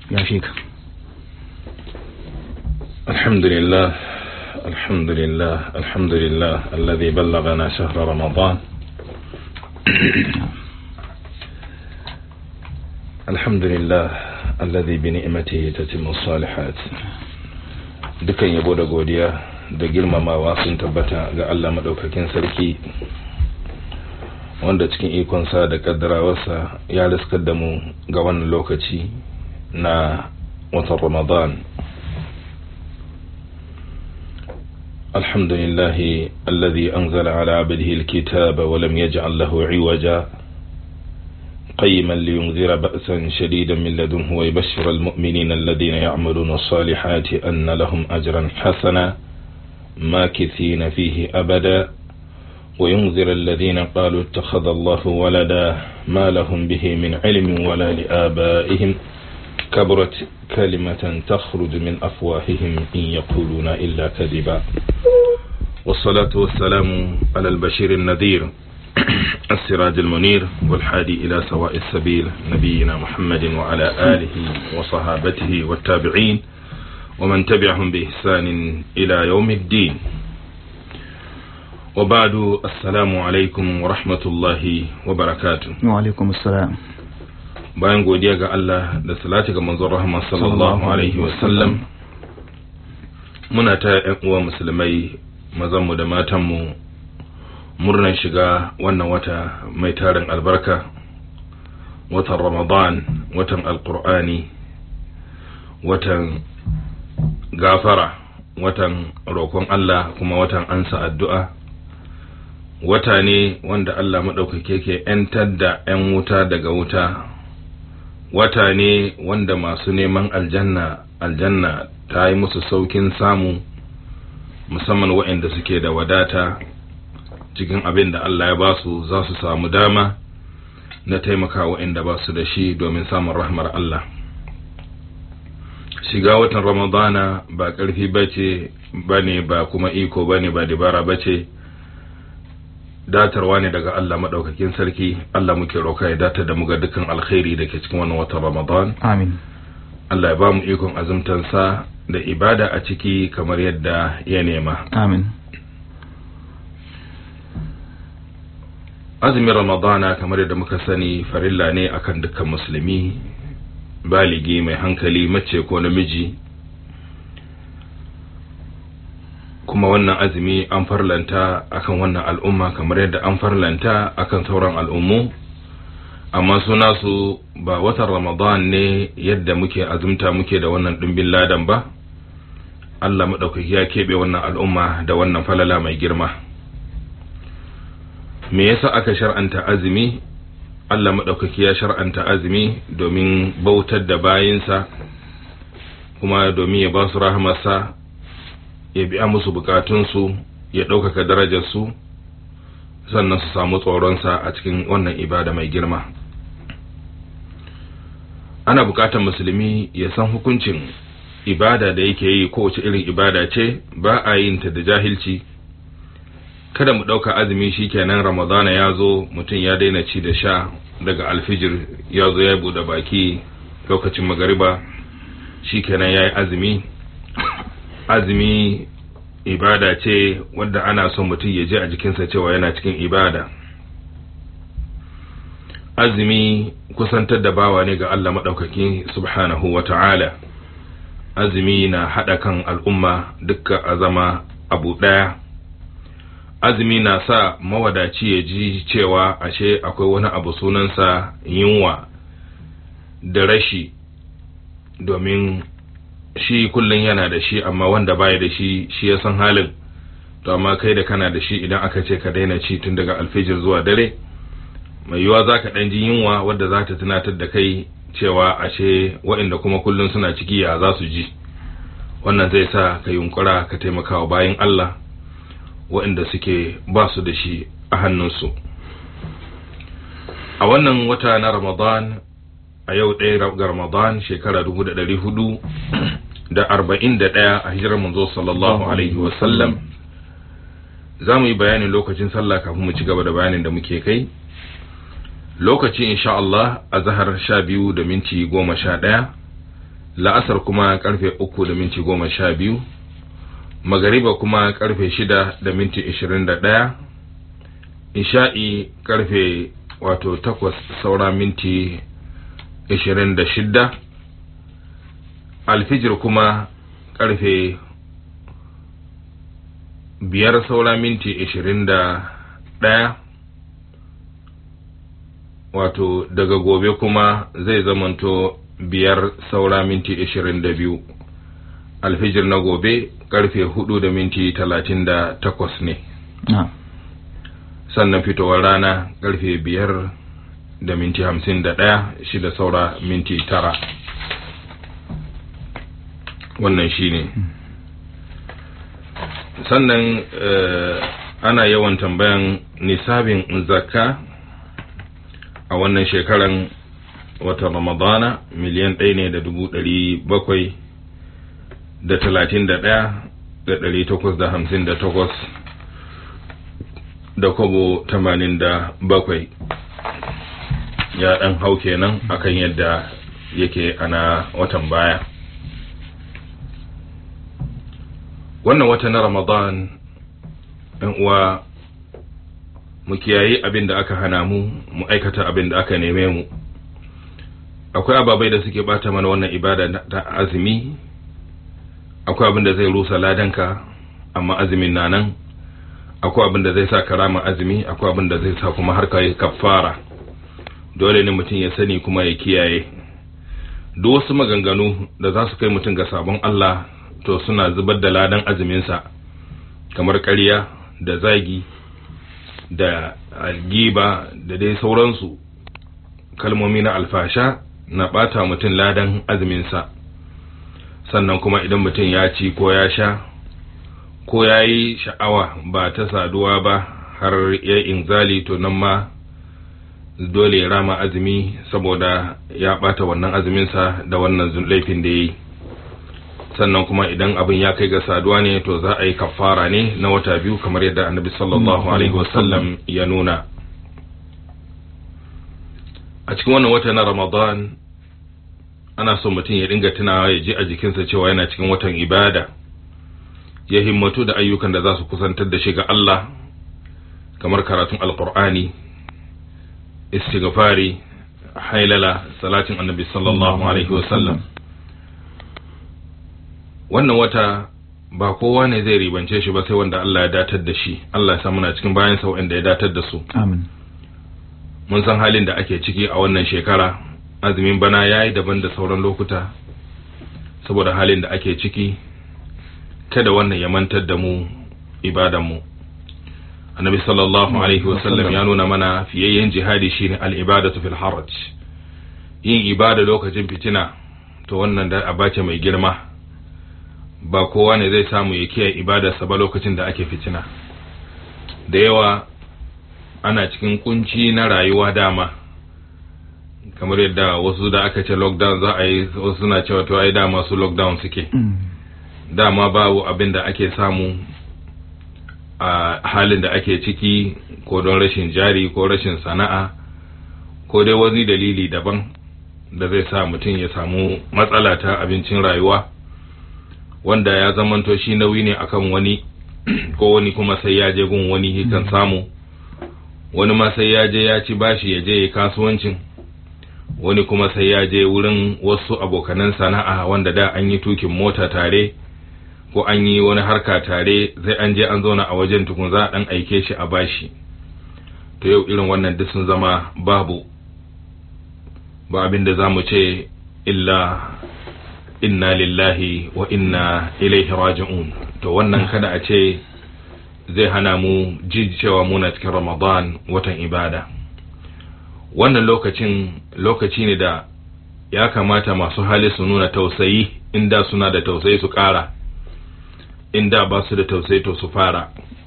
ya shek الحمد لله الحمد لله الحمد لله الذي بلغنا شهر رمضان الحمد لله الذي بنعمته تتم الصالحات dukan yabo da godiya da girmamawa sun tabbata ga Allah madaukakin sarki wanda cikin ikonsa da kaddarawarsa ya riskar da mu ga wannan lokaci na watan ramadan الحمد لله الذي أنزل على عبده الكتاب ولم يجعل له عوجا قيما لينذر بأسا شديدا من لدنه ويبشر المؤمنين الذين يعملون الصالحات أن لهم أجرا حسنا ماكثين فيه أبدا وينذر الذين قالوا اتخذ الله ولدا ما لهم به من علم ولا لآبائهم كبرت كلمة تخرج من أفواههم إن يقولون إلا كذبا والصلاة والسلام على البشير النذير السراج المنير والحادي إلى سواء السبيل نبينا محمد وعلى آله وصحابته والتابعين ومن تبعهم بإحسان إلى يوم الدين وبعد السلام عليكم ورحمة الله وبركاته وعليكم السلام bayan godiya ga Allah da salati ga manzon rahama sallallahu alaihi wasallam muna ta yan uwa musulmai mazanmu da matanmu murnan shiga wannan wata mai tarin albarka watan ramadan watan alkur'ani watan gafara watan roƙon Allah kuma watan ansa addu'a wata ne wanda Allah maɗaukake ke ‘yantar da ‘yan wuta daga wuta wata ne wanda masu neman aljanna aljanna ta yi musu saukin samu musamman waɗanda suke da wadata cikin abin da Allah ya ba su za su samu dama na taimaka waɗanda ba su da shi domin samun rahmar Allah shiga watan ramadana ba ƙarfi ba ce ba ne ba kuma iko ba ne ba dabara ba ce datarwa ne daga Allah maɗaukakin sarki Allah muke roka ya datar da mu ga dukkan alkhairi da ke cikin wannan watan Ramadan amin Allah ya ba mu ikon azumtansa da ibada a ciki kamar yadda ya nema amin azumin Ramadana kamar yadda muka sani farilla ne akan dukkan musulmi baligi mai hankali mace ko namiji kuma wannan azumi an farlanta akan wannan al'umma kamar yadda an farlanta akan sauran al'ummu amma suna su ba watan ramadan ne yadda muke azumta muke da wannan ɗumbin ladan ba Allah maɗaukaki ya keɓe wannan al'umma da wannan falala mai girma me yasa aka shar'anta azumi Allah maɗaukaki ya shar'anta azumi domin bautar da bayinsa kuma domin ya ba su rahamarsa ya biya musu bukatunsu ya ɗaukaka darajarsu sannan su samu tsoronsa a cikin wannan ibada mai girma ana bukatar musulmi ya san hukuncin ibada da yake yi kowace irin ibada ce ba a yin ta da jahilci kada mu ɗauka azumi shi kenan ramadana ya zo mutum ya daina ci da sha daga alfijir ya zo ya buɗe baki lokacin magariba shi kenan ya yi azumi azumi ibada ce wadda ana son mutum ya je a jikinsa cewa yana cikin ibada azumi kusantar da bawa ne ga Allah maɗaukaki subhanahu wa ta'ala azumi na haɗa kan al'umma dukka a zama abu ɗaya azumi na sa mawadaci ya ji cewa ashe akwai wani abu sunansa yunwa da rashi domin shi kullum yana da shi amma wanda baya da shi shi ya san halin to amma kai da kana da shi idan aka ce ka daina ci tun daga alfijir zuwa dare mai yiwuwa za ka ɗan ji yunwa wadda za ta tunatar da kai cewa ashe waɗanda kuma kullum suna ciki ya za su ji wannan zai sa ka yunkura ka taimaka wa bayan Allah waɗanda suke ba su da shi a hannunsu a wannan wata na ramadan a yau ɗaya ga ramadan shekara dubu da ɗari hudu da arba'in da ɗaya a hijirar manzo sallallahu alaihi wasallam za mu yi bayanin lokacin sallah kafin mu ci gaba da bayanin da muke kai lokaci insha Allah a zahar sha biyu da minti goma sha ɗaya la'asar kuma karfe uku da minti goma sha biyu magariba kuma karfe shida da minti ishirin da ɗaya isha'i karfe wato takwas saura minti ishirin da shidda alfijir kuma karfe biyar saura minti ishirin da ɗaya wato daga gobe kuma zai zamanto biyar saura minti ishirin da biyu alfijir na gobe karfe hudu da minti talatin da takwas ne sannan fitowar rana karfe biyar da minti hamsin da ɗaya shida saura minti tara wannan shi ne sannan ana yawan tambayan nisabin zakka a wannan shekaran watan ramadana miliyan ɗaya ne da dubu ɗari bakwai da talatin da ɗaya da ɗari takwas da hamsin da takwas da kobo tamanin da bakwai ya ɗan hau kenan akan yadda yake ana watan baya wannan wata na ramadan ɗan uwa mu kiyaye abin da aka hana mu mu aikata abin da aka neme mu akwai ababai da suke bata mana wannan ibada ta azumi akwai abin da zai rusa ladanka amma azumin na nan akwai abin da zai sa karama azumi akwai abin da zai sa kuma har kai kafara dole ne mutum ya sani kuma ya kiyaye duk wasu maganganu da za su kai mutum ga sabon Allah to suna zubar da ladan azuminsa kamar ƙarya da zagi da algiba da dai sauransu kalmomi na alfasha na ɓata mutum ladan azuminsa sannan kuma idan mutum ya ci ko ya sha ko ya yi sha'awa ba ta saduwa ba har ya inzali to nan ma dole ya rama azumi saboda ya ɓata wannan azuminsa da wannan laifin da ya yi sannan kuma idan abin ya kai ga saduwa ne to za a yi kafara ne na wata biyu kamar yadda annabi sallallahu alaihi wasallam ya nuna a cikin wannan wata na ramadan ana son mutum ya dinga tunawa ya ji a jikinsa cewa yana cikin watan ibada ya himmatu da ayyukan da za su kusantar da shi ga Allah kamar karatun alkur'ani istighfari hailala salatin annabi sallallahu alaihi wasallam wannan wata ba kowa ne zai ribance shi ba sai wanda Allah ya datar da shi Allah ya sa muna cikin bayan sa wanda ya datar da su amin mun san halin da ake ciki a wannan shekara azumin bana yayi daban da sauran lokuta saboda halin da ake ciki kada wannan ya mantar da mu ibadan mu annabi sallallahu alaihi wasallam ya nuna mana fiyayyen jihadi shine al-ibadatu fil haraj yin ibada lokacin fitina to wannan da abace mai girma ba kowa ne zai samu ya kiyaye ibadarsa ba lokacin da ake fitina da yawa ana cikin kunci na rayuwa dama kamar yadda wasu da aka ce lockdown za a yi wasu suna cewa to ai dama su lockdown suke dama babu abin da ake samu a halin da ake ciki ko don rashin jari ko rashin sana'a ko dai wani dalili daban da zai sa mutum ya samu matsala ta abincin rayuwa wanda ya zamanto shi nauyi ne akan wani ko wani kuma sai ya je gun wani kan samu wani ma sai ya je ya ci bashi ya je ya kasuwancin wani kuma sai ya je wurin wasu abokanan sana'a wanda da an yi tukin mota tare ko an yi wani harka tare zai an je an zauna a wajen tukun za a dan aike shi a bashi to yau irin wannan duk sun zama babu ba abin da za mu ce illa inna lillahi wa inna ilaihi raji'un to wannan kada a ce zai hana mu ji cewa muna cikin ramadan watan ibada wannan lokacin lokaci ne da ya kamata masu hali su nuna tausayi inda suna da tausayi su ƙara inda ba su da tausayi to su fara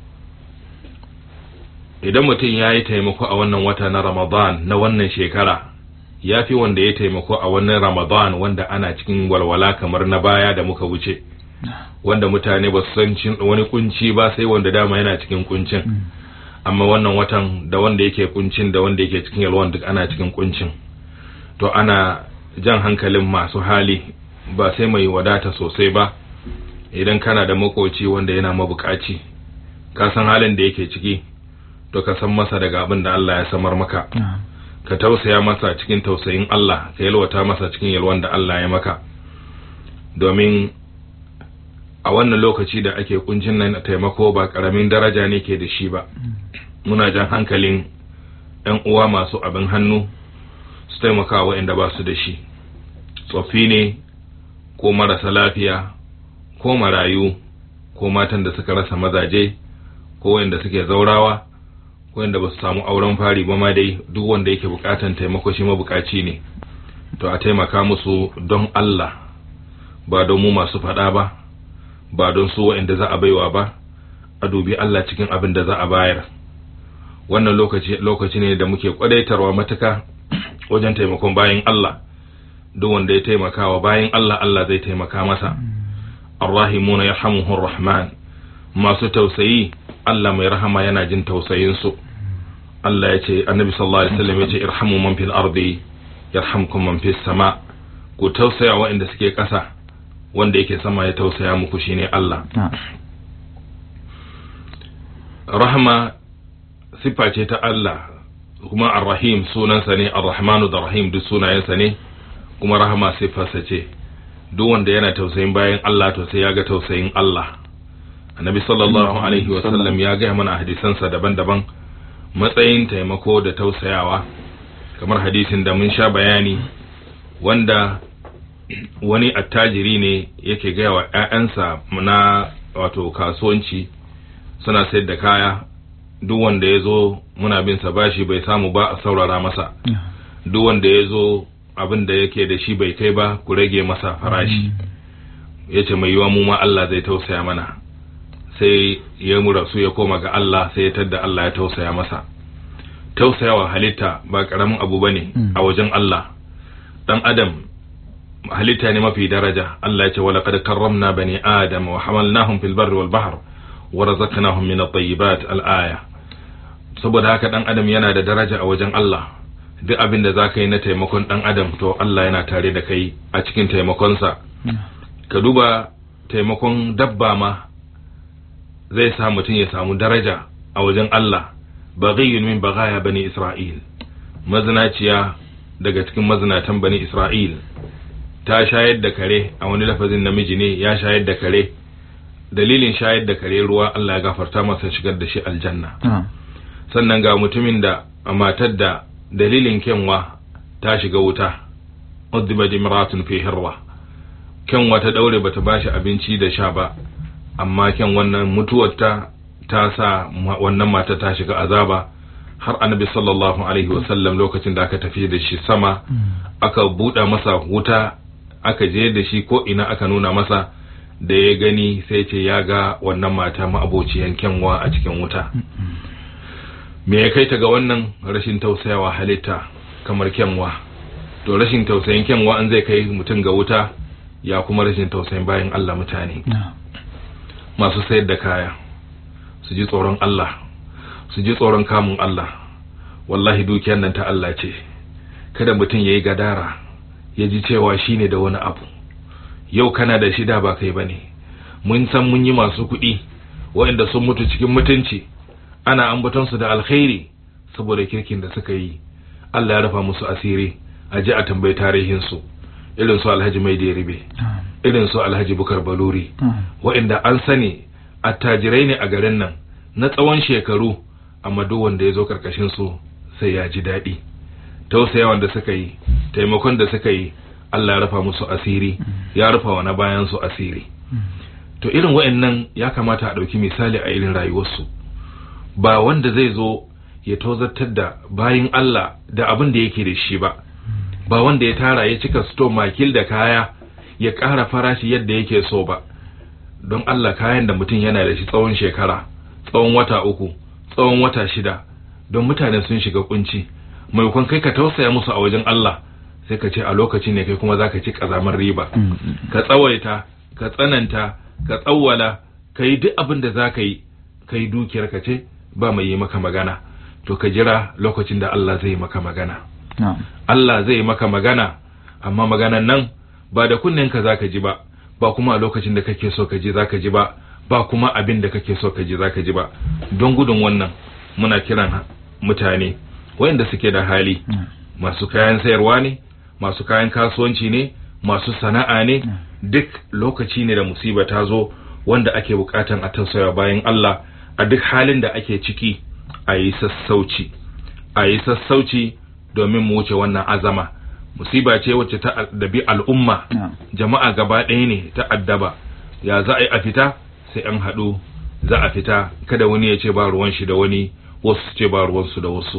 idan mutum ya yi taimako a wannan wata na ramadan na wannan shekara ya fi wanda ya taimako a wannan ramadan wanda ana cikin walwala kamar na baya da muka wuce wanda mutane ba su san wani kunci ba sai wanda dama yana cikin kuncin amma wannan watan da wanda yake kuncin da wanda yake cikin yalwan duk ana cikin kuncin to ana jan hankalin masu hali ba sai mai wadata sosai ba idan kana da makoci wanda yana mabukaci ka san halin da yake ciki to ka san masa daga abin da Allah ya samar maka ka tausaya masa cikin tausayin Allah ka yalwata masa cikin yalwan da Allah ya maka domin a wannan lokaci da ake kuncin nan taimako ba karamin daraja ne ke da shi ba muna jan hankalin yan uwa masu abin hannu su taimaka waɗanda ba su da shi tsoffi ne ko marasa lafiya ko marayu ko matan da suka rasa mazaje ko wanda suke zaurawa ko wanda ba su samu auren fari ba ma dai duk wanda yake bukatan taimako shi mabukaci ne to a taimaka musu don Allah ba don mu masu faɗa ba ba don su waɗanda za a baiwa ba a dubi Allah cikin abin da za a bayar wannan lokaci lokaci ne da muke kwadaitarwa matuka wajen taimakon bayan Allah duk wanda ya taimaka wa bayan Allah Allah zai taimaka masa arrahimuna yarhamuhur rahman masu tausayi Allah mai rahama yana jin tausayin su Allah ya ce annabi sallallahu alaihi wasallam ya ce irhamu man fil ardi yarhamkum man fis sama ku tausaya waɗanda suke ƙasa wanda yake sama ya tausaya muku shine Allah rahma siffa ce ta Allah kuma ar-rahim sunansa ne ar-rahmanu da rahim duk sunayensa ne kuma rahama siffarsa ce duk wanda yana tausayin bayan Allah to sai ya ga tausayin Allah annabi sallallahu alaihi wa sallam ya gaya mana hadisansa daban-daban matsayin taimako da tausayawa kamar hadisin da mun sha bayani wanda wani attajiri ne yake gaya wa 'ya'yansa na wato kasuwanci suna sayar da kaya duk wanda ya zo muna bin sa bashi bai samu ba a saurara masa duk wanda ya zo abin da yake da shi bai kai ba ku rage masa farashi ya ce mai yiwa mu ma Allah zai tausaya mana sai ya mura su ya koma ga Allah sai ya tadda Allah ya tausaya masa tausayawa halitta ba karamin abu bane a wajen Allah dan adam halitta ne mafi daraja Allah ya ce wala qad karramna bani adam wa hamalnahum fil barri wal bahr wa razaqnahum min at-tayyibat al-aya saboda haka dan adam yana da daraja a wajen Allah duk abin da za ka yi na taimakon dan adam to Allah yana tare da kai a cikin taimakonsa ka duba taimakon dabba ma zai sa mutum ya samu daraja a wajen Allah baghiyun min baghaya bani Isra'il mazinaciya daga cikin mazinatan bani Isra'il ta shayar da kare a wani lafazin namiji ne ya shayar da kare dalilin shayar da kare ruwa Allah ya gafarta masa shigar da shi aljanna sannan ga mutumin da a matar da dalilin kyanwa ta shiga wuta uddiba imratun fi hirwa kyanwa ta daure bata bashi abinci da sha ba amma kyan wannan mutuwar ta ta sa wannan mata ta shiga azaba har annabi sallallahu alaihi wasallam lokacin da aka tafi da shi sama aka buɗe masa wuta aka je da shi ko ina aka nuna masa da ya gani sai ce ya ga wannan mata ma'abociyan kyanwa a cikin wuta me ya kai ta ga wannan rashin tausayawa halitta kamar kyanwa to rashin tausayin kyanwa an zai kai mutum ga wuta ya kuma rashin tausayin bayan Allah mutane masu sayar da kaya su ji tsoron Allah su ji tsoron kamun Allah wallahi dukiyar nan ta Allah ce kada mutum ya yi gadara ya ji cewa shi ne da wani abu yau kana da shida ba kai ba ne mun san mun yi masu kuɗi waɗanda sun mutu cikin mutunci ana ambatonsu da alkhairi saboda kirkin da suka yi Allah ya rufa musu asiri a ji a tambayi tarihinsu irin su alhaji mai ribe irin su alhaji bukar baluri waɗanda an sani attajirai ne a garin nan na tsawon shekaru amma duk wanda ya zo karkashin su sai ya ji daɗi tausayawan da suka yi taimakon da suka yi Allah ya rufa musu asiri ya rufa wa na bayan su asiri to irin waɗannan ya kamata a ɗauki misali a irin rayuwarsu ba wanda zai zo ya tozartar da bayin Allah da abin da yake da shi ba ba wanda ya tara ya cika sto makil da kaya ya ƙara farashi yadda yake so ba don Allah kayan da mutum yana da shi tsawon shekara tsawon wata uku tsawon wata shida don mutane sun shiga kunci maimakon kai ka tausaya musu a wajen Allah sai ka ce a lokaci ne kai kuma zaka ci kazamar riba ka tsawaita ka tsananta ka tsawwala ka yi duk abin da za ka yi ka yi dukiyar ka ce ba mai yi maka magana to ka jira lokacin da Allah zai maka magana Allah zai maka magana amma maganan nan ba da kunnenka zaka ji ba ba kuma a lokacin da kake so ka ji zaka ji ba ba kuma abin da kake so ka ji zaka ji ba don gudun wannan muna kiran mutane wayanda suke da hali masu kayan sayarwa ne masu kayan kasuwanci ne masu sana'a ne duk lokaci ne da musiba ta zo wanda ake bukatan a tausaya bayan Allah a duk halin da ake ciki a yi sassauci a yi sassauci domin mu wuce wannan azama musiba ce wacce ta addabi al'umma jama'a gaba ɗaya ne ta addaba ya za a yi a fita sai an haɗu za a fita kada wani ya ce ba ruwan shi da wani wasu ce ba ruwansu da wasu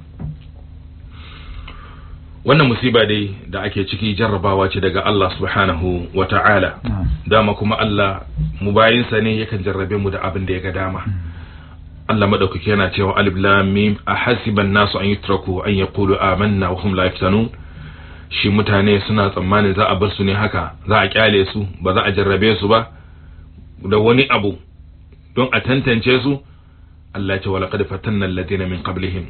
wannan musiba dai da ake ciki jarrabawa ce daga Allah subhanahu wa ta'ala dama kuma Allah mu bayinsa ne yakan jarrabe mu da abin da ya ga dama Allah madaukaki yana cewa alif lam mim ahasiban nasu an yutraku an yaqulu amanna wa hum la yaftanun shi mutane suna tsammanin za a bar su ne haka za a kyale su ba za a jarrabe su ba da wani abu don a tantance su Allah ya ce walaqad fatanna alladhina min qablihim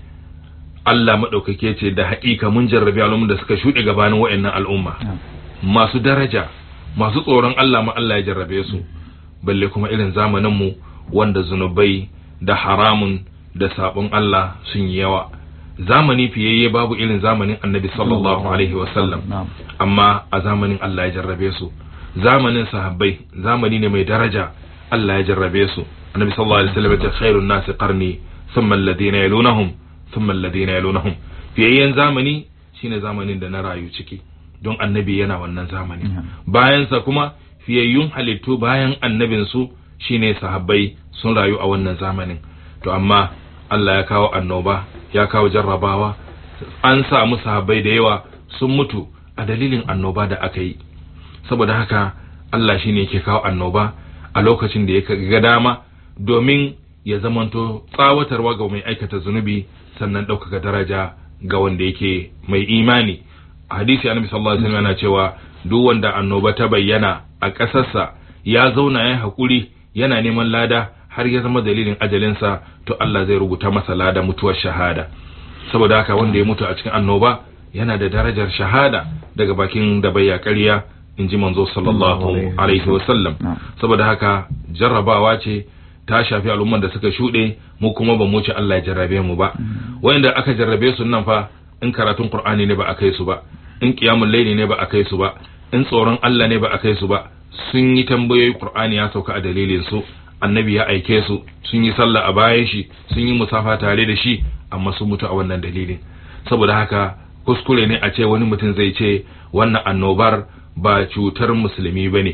Allah maɗaukake ce da haƙiƙa mun jarrabi al'umma da suka shuɗe gabanin wa'annan al'umma masu daraja masu tsoron Allah ma Allah ya jarrabe su balle kuma irin zamanin mu wanda zunubai da haramun da sabon Allah sun yi yawa zamani fiyayye babu irin zamanin annabi sallallahu alaihi wasallam amma a zamanin Allah ya jarrabe su zamanin sahabbai zamani ne mai daraja Allah ya jarrabe su annabi sallallahu alaihi wasallam ya ce khairun nasi qarni thumma alladhina yalunahum thumma alladhina yalunahum fiyayyen zamani shine zamanin da na rayu ciki don annabi yana wannan zamani bayan sa kuma fiyayyun halittu bayan annabin su shine sahabbai sun rayu a wannan zamanin to amma Allah ya kawo annoba ya kawo jarrabawa an samu sahabbai da yawa sun mutu a dalilin annoba da aka yi saboda haka Allah shine yake kawo annoba a lokacin da ya ga dama domin ya zamanto tsawatarwa ga mai aikata zunubi sannan ɗaukaka daraja ga wanda yake mai imani a hadisi annabi sallallahu alaihi wasallam yana cewa duk wanda annoba ta bayyana a ƙasarsa ya zauna ya haƙuri yana neman lada har ya zama dalilin ajalinsa to Allah zai rubuta masa lada mutuwar shahada saboda haka wanda ya mutu a cikin annoba yana da darajar shahada daga bakin da bayya ƙarya in ji manzo sallallahu alaihi wasallam saboda haka jarrabawa ce ta shafi al'umman da suka shuɗe mu kuma ba mu ci Allah ya jarrabe mu ba wanda aka jarrabe su nan fa in karatun Qur'ani ne ba a kai su ba in qiyamul layli ne ba a kai su ba in tsoron Allah ne ba a kai su ba sun yi tambayoyi Qur'ani ya sauka a dalilin su annabi ya aike su sun yi sallah a bayan shi sun yi musafa tare da shi amma sun mutu a wannan dalilin saboda haka kuskure ne a ce wani mutum zai ce wannan annobar ba cutar musulmi ba ne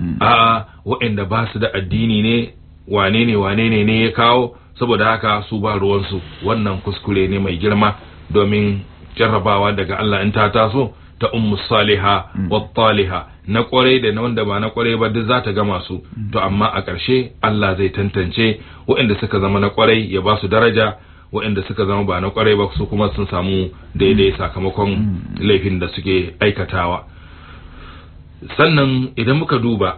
a'a waɗanda ba su da addini ne wane ne wane ne ne ya kawo saboda haka su ba ruwansu wannan kuskure ne mai girma domin jarrabawa daga Allah in ta taso ta ummu saliha wa taliha na kwarai da na wanda ba na kwarai ba duk za ta gama su to amma a ƙarshe Allah zai tantance waɗanda suka zama na kwarai ya ba su daraja waɗanda suka zama ba na kwarai ba su kuma sun samu daidai sakamakon laifin da suke aikatawa sannan idan muka duba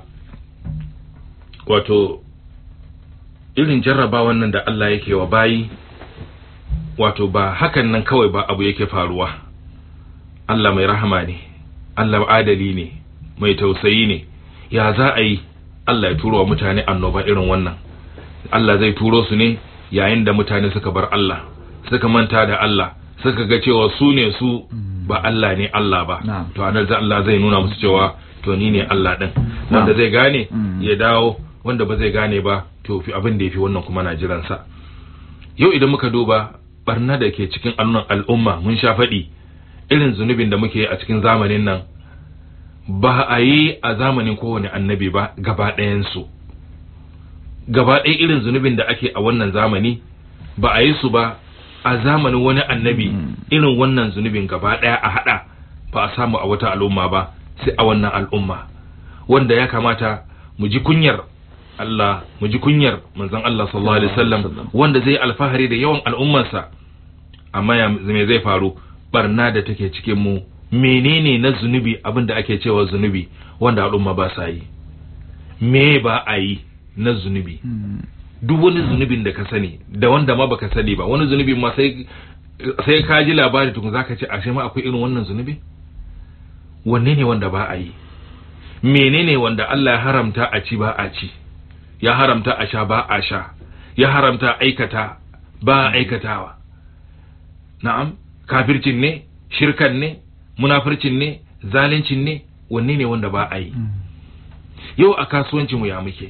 wato irin jarrabawan nan da Allah yake wa bayi wato ba hakan nan kawai ba abu yake faruwa Allah mai rahama ne Allah adali ne mai tausayi ne ya za a yi Allah ya turo wa mutane annoba irin wannan Allah zai turo su ne yayin da mutane suka bar Allah suka manta da Allah suka ga cewa su ne su ba Allah ne Allah ba to anan Allah zai nuna musu cewa to ni ne Allah din wanda zai gane ya dawo wanda ba zai gane ba to fi abin da ya fi wannan kuma na jiransa yau idan muka duba barna da ke cikin annon al'umma mun sha faɗi irin zunubin da muke a cikin zamanin nan ba a yi a zamanin kowane annabi ba gaba ɗayansu gaba ɗaya irin zunubin da ake a wannan zamani ba a yi su ba a zamanin wani annabi irin wannan zunubin gaba ɗaya a haɗa ba a samu a wata al'umma ba sai a wannan al'umma wanda ya kamata mu ji kunyar Allah mu ji kunyar manzon Allah sallallahu alaihi wasallam wanda zai alfahari da yawan al'ummarsa amma ya me zai faru barna da take cikin mu menene na zunubi abin da ake cewa zunubi wanda al'umma ba sa yi me ba a yi na zunubi duk wani zunubin da ka sani da wanda ma baka sani ba wani zunubi ma sai sai ka ji labari tukun zaka ce ashe ma akwai irin wannan zunubi wanne ne wanda ba a yi menene wanda Allah ya haramta a ci ba a ci ya haramta a sha ba a sha ya haramta aikata ba a aikatawa na'am kafircin ne shirkan ne munafircin ne zalincin ne wanne ne wanda ba a yi yau a kasuwancin mu ya muke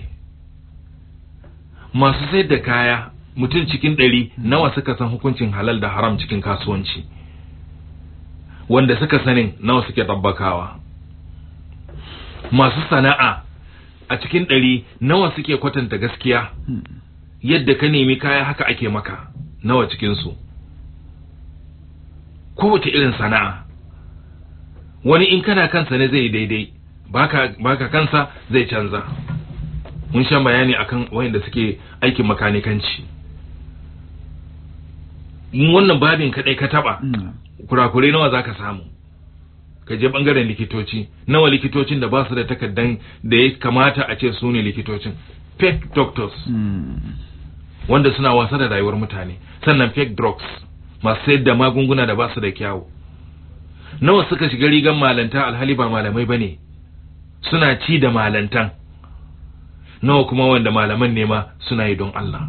masu sayar da kaya mutum cikin ɗari nawa suka san hukuncin halal da haram cikin kasuwanci wanda suka sanin nawa suke tabbakawa masu sana'a a cikin ɗari nawa suke kwatanta gaskiya yadda ka nemi kaya haka ake maka nawa cikinsu kowace irin sana'a wani in kana kansa ne zai daidai baka, baka kansa zai canza mun sha bayani akan wayanda suke aikin makanikanci in wannan babin kadai ka taba kurakurai nawa zaka samu ka je bangaren likitoci nawa likitocin da ba su da takaddan da ya kamata a ce su ne likitocin fake doctors wanda suna wasa da rayuwar mutane sannan fake drugs masu sayar da magunguna da ba su da kyawu nawa suka shiga rigan malanta alhali ba malamai bane suna ci da malantan nawa kuma wanda malaman ne ma suna yi don Allah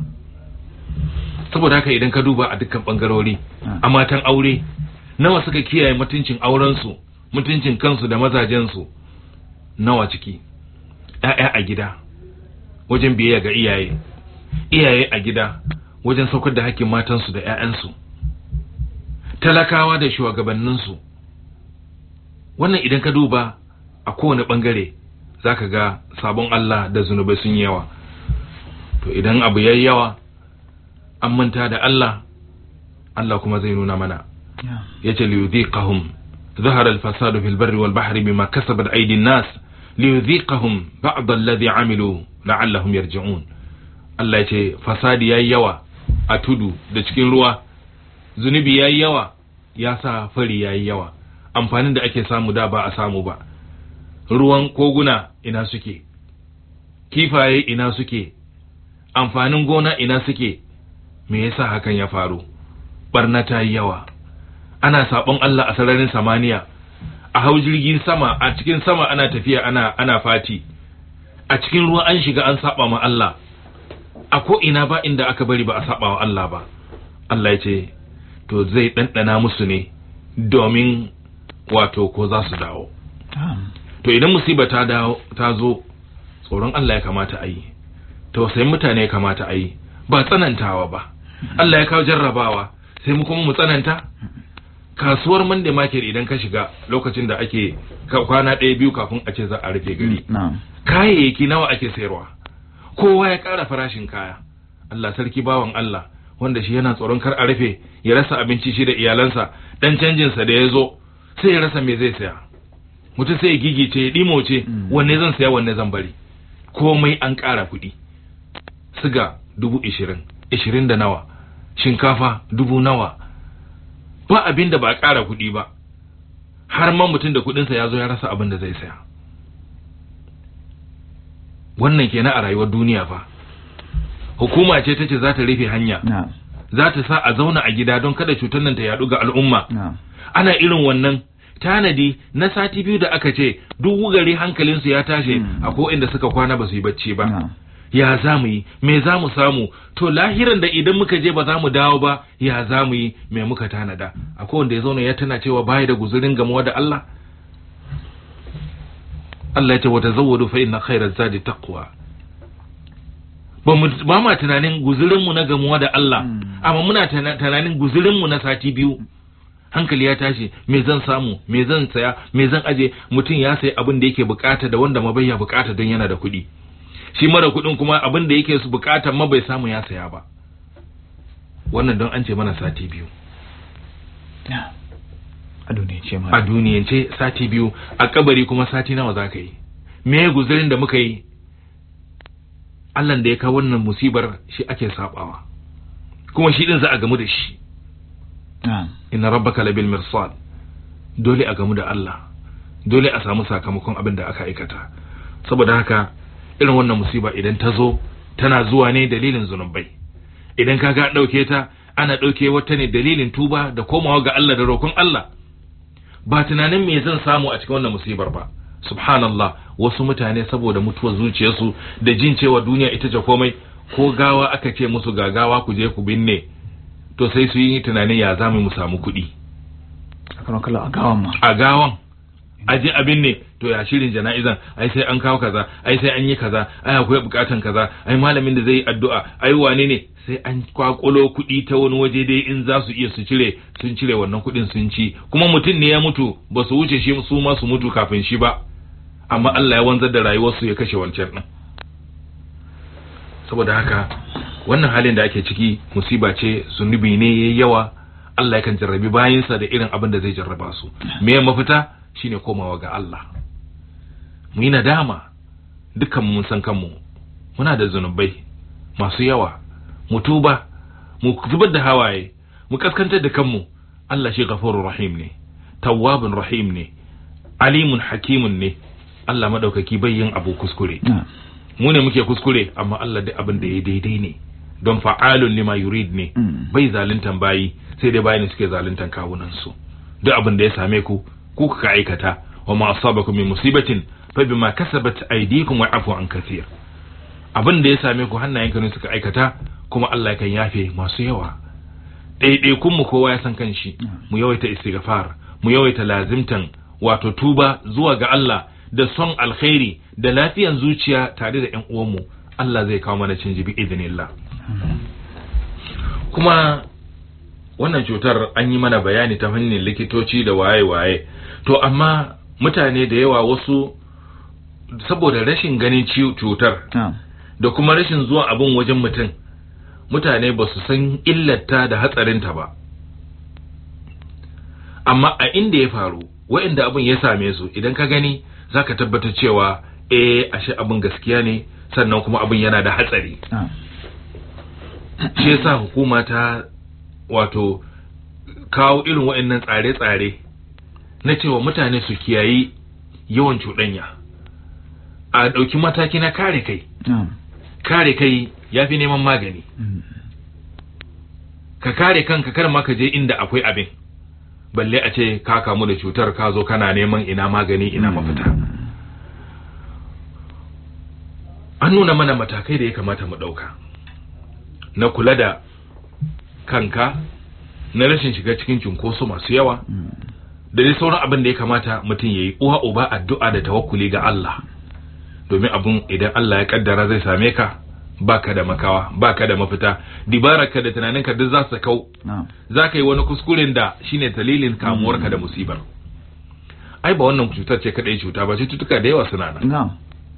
saboda haka idan ka duba a dukkan bangarori a matan aure nawa suka kiyaye mutuncin aurensu mutuncin kansu da mazajensu nawa ciki ‘ya'ya a gida wajen biyayya ga iyaye iyaye a gida wajen saukar da hakkin matansu da ‘ya'yansu talakawa da shugabanninsu wannan idan ka duba a kowane ɓangare za ka ga sabon Allah da zunubai sun yawa to idan abu yayi yawa an manta da Allah Allah kuma zai nuna mana yace liyudhiqahum ظهر الفساد في البر والبحر بما كسبت أيدي الناس ليذيقهم بعض الذي عملوا لعلهم يرجعون Allah ya ce fasadi ya yi yawa a tudu da cikin ruwa zunubi ya yi yawa ya sa fari ya yi yawa amfanin da ake samu da ba a samu ba ruwan koguna ina suke kifaye ina suke amfanin gona ina suke me yasa hakan ya faru barna ta yi yawa ana sabon Allah a sararin samaniya a hau jirgin sama a cikin sama ana tafiya ana ana fati a cikin ruwa an shiga an saba ma Allah a ko ina ba inda aka bari ba a saba wa Allah ba Allah ya ce to zai ɗanɗana musu ne domin wato ko za su dawo to idan musiba ta dawo ta zo tsoron Allah ya kamata a yi tausayin mutane ya kamata a yi ba tsanantawa ba Allah ya kawo jarrabawa sai mu kuma mu tsananta kasuwar Monday market idan ka shiga lokacin da ake kwana ɗaya biyu kafin a ce za a rufe gari kayayyaki nawa ake sayarwa kowa ya ƙara farashin kaya Allah sarki bawan Allah wanda shi yana tsoron kar a rufe ya rasa abinci shi da iyalansa dan canjinsa da ya zo sai ya rasa me zai saya mutum sai ya gigice ya ɗimoce wanne zan saya wanne zan bari komai an ƙara kuɗi siga dubu ishirin ishirin da nawa shinkafa dubu nawa ba abin da ba a ƙara kuɗi ba har ma mutum da kuɗinsa ya zo ya rasa abin da zai saya wannan kenan a rayuwar duniya fa hukuma ce ta ce za ta rufe hanya za ta sa a zauna a gida don kada cutar nan ta yaɗu ga al'umma ana irin wannan tanadi na sati biyu da aka ce duk gari hankalinsu ya tashi a ko inda suka kwana ba su yi bacci ba ya za mu yi me za mu samu to lahiran da idan muka je ba za mu dawo ba ya za mu yi me muka tanada akwai wanda ya zauna ya tana cewa baya da guzurin gamuwa da Allah Allah ya ce wata zawwadu fa inna khairaz zadi taqwa ba mu ba ma tunanin guzurin mu na gamuwa da Allah amma muna tunanin guzurin mu na sati biyu hankali ya tashi me zan samu me zan saya me zan aje mutum ya sayi abin da yake bukata da wanda ma bai ya bukata don yana da kuɗi shi mara kuɗin kuma abin da yake su bukata ma bai samu ya saya ba wannan don an ce mana sati biyu a duniyance ma a duniyance sati biyu a kabari kuma sati nawa za ka yi me guzurin da muka yi Allah da ya kawo wannan musibar shi ake sabawa kuma shi din za a gamu da shi inna rabbaka labil mirsad dole a gamu da Allah dole a samu sakamakon abin da aka aikata saboda haka irin wannan musiba idan ta zo tana zuwa ne dalilin zunubai idan kaga an ɗauke ta ana ɗauke wata ne dalilin tuba da komawa ga Allah da roƙon Allah ba tunanin me zan samu a cikin wannan musibar ba subhanallah wasu mutane saboda mutuwar zuciyarsu da jin cewa duniya ita ce komai ko gawa aka ce musu ga gawa ku je ku binne to sai su yi tunanin ya zamu mu samu kuɗi akan kala a gawan ma a gawan aje abin ne to ya shirin jana'izan ai sai an kawo kaza ai sai an yi kaza ai akwai bukatan kaza ai malamin da zai yi addu'a ai wane ne sai an kwakulo kuɗi ta wani waje dai in za su iya su cire sun cire wannan kuɗin sun ci kuma mutum ne ya mutu ba su wuce shi su ma su mutu kafin shi ba amma Allah ya wanzar da rayuwarsu ya kashe wancan din saboda haka wannan halin da ake ciki musiba ce zunubi ne yayi yawa Allah yakan jarrabi bayinsa da irin abin da zai jarraba su me mafita shine komawa ga Allah mu yi nadama dukkan mun san kanmu muna da zunubai masu yawa mu tuba mu zubar da hawaye mu kaskantar da kanmu Allah shi ghafurur rahim ne tawwabun rahim ne alimun hakimun ne Allah madaukaki bai yin abu kuskure mu ne muke kuskure amma Allah duk abin da ya daidai ne don fa'alun lima yurid ne bai zaluntan bayi sai dai bayi ne suke zaluntan kawunan su duk abin da ya same ku ku kuka aikata wa ma asabakum min musibatin fa bima kasabat aydikum wa afu an kathir abin da ya same ku hannayenka ne suka aikata kuma Allah yakan yafe masu yawa ɗaiɗaikun mu kowa ya san kanshi mu yawaita istighfar mu yawaita lazimtan wato tuba zuwa ga Allah da son alkhairi da lafiyan zuciya tare da ƴan uwanmu Allah zai kawo mana canji bi idinillah kuma wannan cutar an yi mana bayani ta hanyar likitoci da waye-waye to amma mutane da yawa wasu saboda rashin ganin cutar da kuma rashin zuwa abin wajen mutum mutane ba su san illata da hatsarinta ba amma a inda ya faru wa'inda abin ya same su idan ka gani za ka tabbatar cewa eh ashe abin gaskiya ne sannan kuma abin yana da hatsari shi yasa hukuma ta wato kawo irin wa'annan tsare-tsare na cewa mutane su kiyayi yawan cuɗanya a ɗauki mataki na kare kai kare kai ya fi neman magani ka kare kanka kar ma ka je inda akwai abin balle a ce ka kamu da cutar ka zo kana neman ina magani ina mafita an nuna mana matakai da ya kamata mu ɗauka na kula da kanka na rashin shiga cikin cunkoso masu yawa da dai sauran abin da ya kamata mutum ya yi uwa uba addu'a da tawakkuli ga Allah domin abin idan Allah ya kaddara zai same ka baka da makawa baka da mafita dibararka da tunaninka duk za su kau za ka yi wani kuskuren da shine dalilin kamuwarka da musibar ai ba wannan cutar ce kadai cuta ba cututtuka da yawa suna nan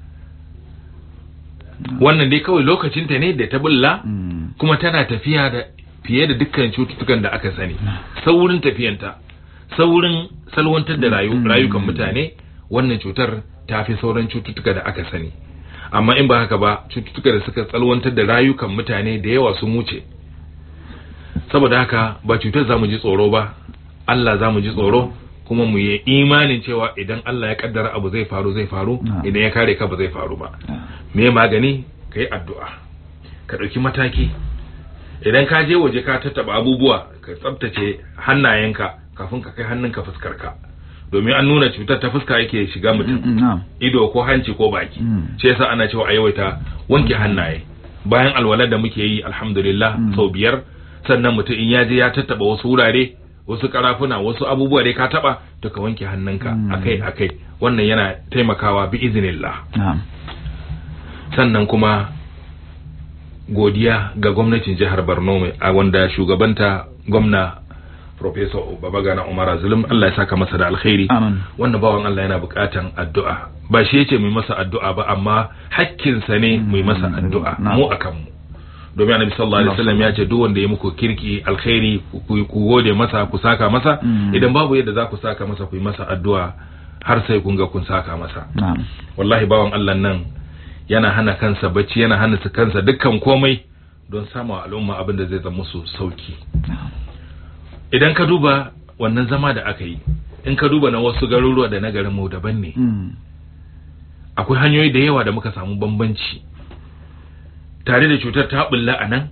wannan dai kawai lokacinta ne da ta bulla kuma tana tafiya da fiye da dukkan cututtukan da aka sani saurin tafiyanta saurin salwantar da rayukan mutane wannan cutar ta fi sauran cututtuka da aka sani amma in ba haka ba cututtuka da suka salwantar da rayukan mutane da yawa sun wuce saboda haka ba cutar za mu ji tsoro ba Allah za mu ji tsoro kuma mu yi imanin cewa idan Allah ya kaddara abu zai faru zai faru idan ya kare ka ba zai faru ba me magani ka yi addu'a ka ɗauki mataki idan ka je waje ka tattaba abubuwa ka tsabtace hannayenka kafin ka kai hannunka fuskarka domin an nuna cutar ta fuska yake shiga mutum ido ko hanci ko baki shi yasa ana cewa a yawaita wanke hannaye bayan alwalar da muke yi alhamdulillah sau biyar sannan mutum in ya je ya tattaba wasu wurare wasu karafuna wasu abubuwa dai ka taba to ka wanke hannunka akai akai wannan yana taimakawa bi iznillah sannan kuma godiya ga gwamnatin jihar Borno mai a wanda shugabanta gwamna Professor Babagana Umar Zulum Allah ya saka masa da alkhairi wannan bawan Allah yana bukatan addu'a ba shi yace mu masa addu'a ba amma hakkinsa ne mu masa addu'a mu akan mu domin annabi sallallahu alaihi wasallam ya ce duk wanda ya muku kirki alkhairi ku gode masa ku saka masa idan babu yadda za ku saka masa ku yi masa addu'a har sai kun ga kun saka masa wallahi bawan Allah nan yana hana kansa bacci yana hana su kansa dukkan komai don sama al'umma abin da zai zama musu sauki idan ka duba wannan zama da aka yi in ka duba na wasu garuruwa da na garin mu daban ne akwai hanyoyi da yawa da muka samu bambanci tare da cutar ta bulla a nan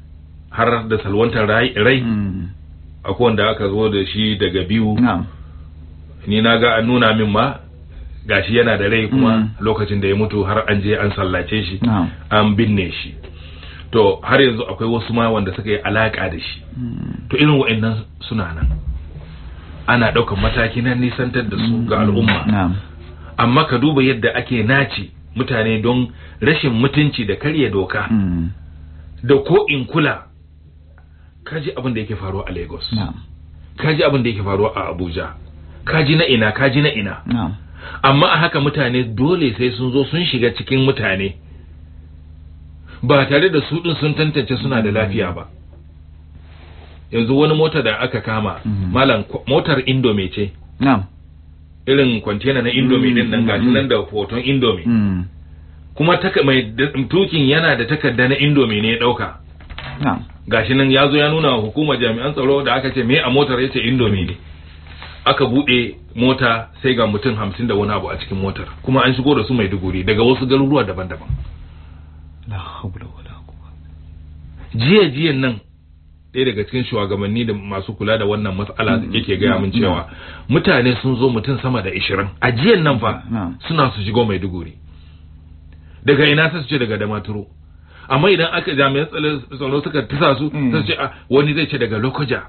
har da salwantar rai akwai wanda aka zo da shi daga biyu ni na ga an nuna min ma gashi yana da rai kuma Mm. lokacin da ya mutu har an je an sallace shi na'am an binne shi to har yanzu akwai wasu ma wanda suka yi alaka da shi Mm. to irin wa'annan suna nan ana ɗaukar mataki na nisantar da su ga al'umma na'am amma ka duba yadda ake naci mutane don rashin mutunci da karya doka Mm. da ko in kula kaji abin da yake faruwa a lagos na'am kaji abin da yake faruwa a abuja kaji na ina kaji na ina na'am amma a haka mutane dole sai sun zo sun shiga cikin mutane ba tare da su din sun tantance suna da lafiya ba yanzu wani mota da aka kama Mhm. malam ko- motar indomie ce na'am irin kwantena na indomie din nan gashi nan da hoton indomie Mm. kuma taka mai da- tukin yana da takarda na indomie ne ya dauka na'am gashi nan ya zo ya nuna wa hukumar jami'an tsaro da aka ce me a motar yace indomie ne aka bude mota sai ga mutum hamsin da wani abu a cikin motar kuma an shigo da su maiduguri daga wasu garuruwa daban-daban la hawla wala quwwata jiya jiyan nan ɗaya daga cikin shugabanni da masu kula da wannan matsala yake gaya min cewa mutane sun zo mutum sama da ishirin a jiyan nan fa na'am suna su shigo maiduguri daga ina sai su ce daga damaturu amma idan aka jami'an tsaro- tsaro suka tisa su Mm. sai su ce a wani zai ce daga lokoja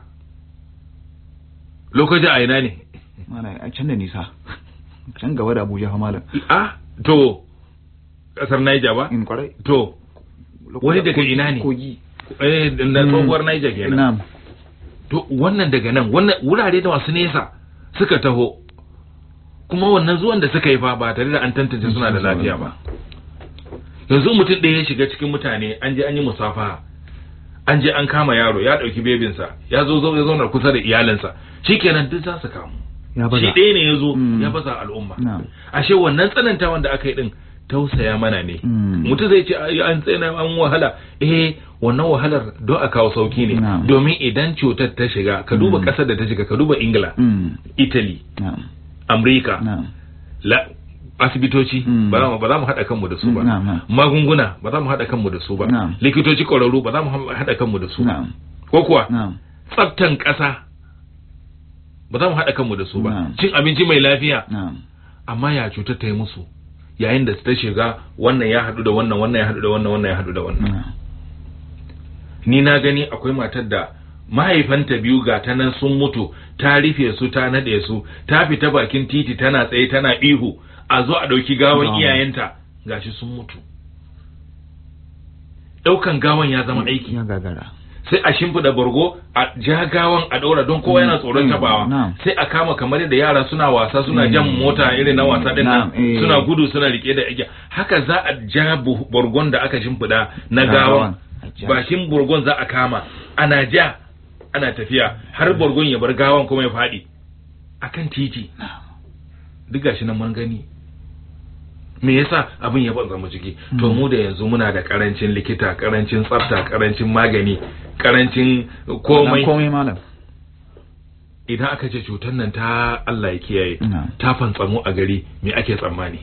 lokoja a ina ne mana a can da nisa can gaba da Abuja fa malam a to kasar Niger ba in kwarai to Wani daga Kogi- ina ne? kogi eh da tsohuwar Niger kenan na'am to wannan daga nan wannan wurare da masu nesa suka taho kuma wannan zuwan da suka yi fa ba tare da an tantance suna da lafiya ba yanzu mutum ɗaya ya shiga cikin mutane an je an yi musafaha an je an kama yaro ya ɗauki bebinsa ya zo zo ya zauna kusa da iyalinsa shikenan duk za su kamu ya shi baza ɗaya ne ya zo Mm. ya baza al'umma na'am ashe wannan tsanantawan da aka yi din tausaya mana ne Mm. mutum zai ce "Ai, an tsena an wahala eh wannan wahalar don a kawo sauki ne Na'am. domin idan cutar ta shiga ka duba Mm. kasar da ta shiga ka duba ingila Mm. italy na'am amurka na'am la asibitoci Mm. ba za mu ba za mu haɗa kanmu da su ba Mm, na'am, na'am. magunguna ba za mu haɗa kanmu da su ba Na'am. likitoci ƙwararru ba za mu haɗa kanmu da su ba na'am ko kuwa na'am tsaftan ƙasa ba za mu haɗa kanmu da su ba Na'am. cin abinci mai lafiya na'am amma ya cutar ta yi musu yayin da ta shiga wannan ya haɗu da wannan wannan ya haɗu da wannan wannan ya haɗu da wannan na'am ni na gani akwai matar da mahaifanta biyu ga ta nan sun mutu ta rufe su ta naɗe su ta fita bakin titi tana tsaye tana ihu a zo a ɗauki gawan Gawan. iyayenta gashi sun mutu ɗaukan gawan ya zama aiki ya gagara sai a shimfiɗa bargo a ja gawan a ɗaura don kowa yana tsoron Mm, tabawa na'am. sai a kama kamar yadda yara suna wasa suna jan Mm, mota irin na wasa din nan na'am, eh. suna gudu suna rike da igiya haka za a ja bu- bargon da aka shimfiɗa na Na gawan gawan, a ja. bakin bargon za a kama ana ja ana tafiya har bargon ya bar gawan kuma ya faɗi akan titi duk gashi nan mun gani me yasa abin ya banza mu ciki to mu da yanzu muna da karancin likita karancin tsafta karancin magani karancin komai Na komai malam idan aka ce cutar nan ta Allah ya kiyaye Na'am. ta fantsamu a gari me ake tsammani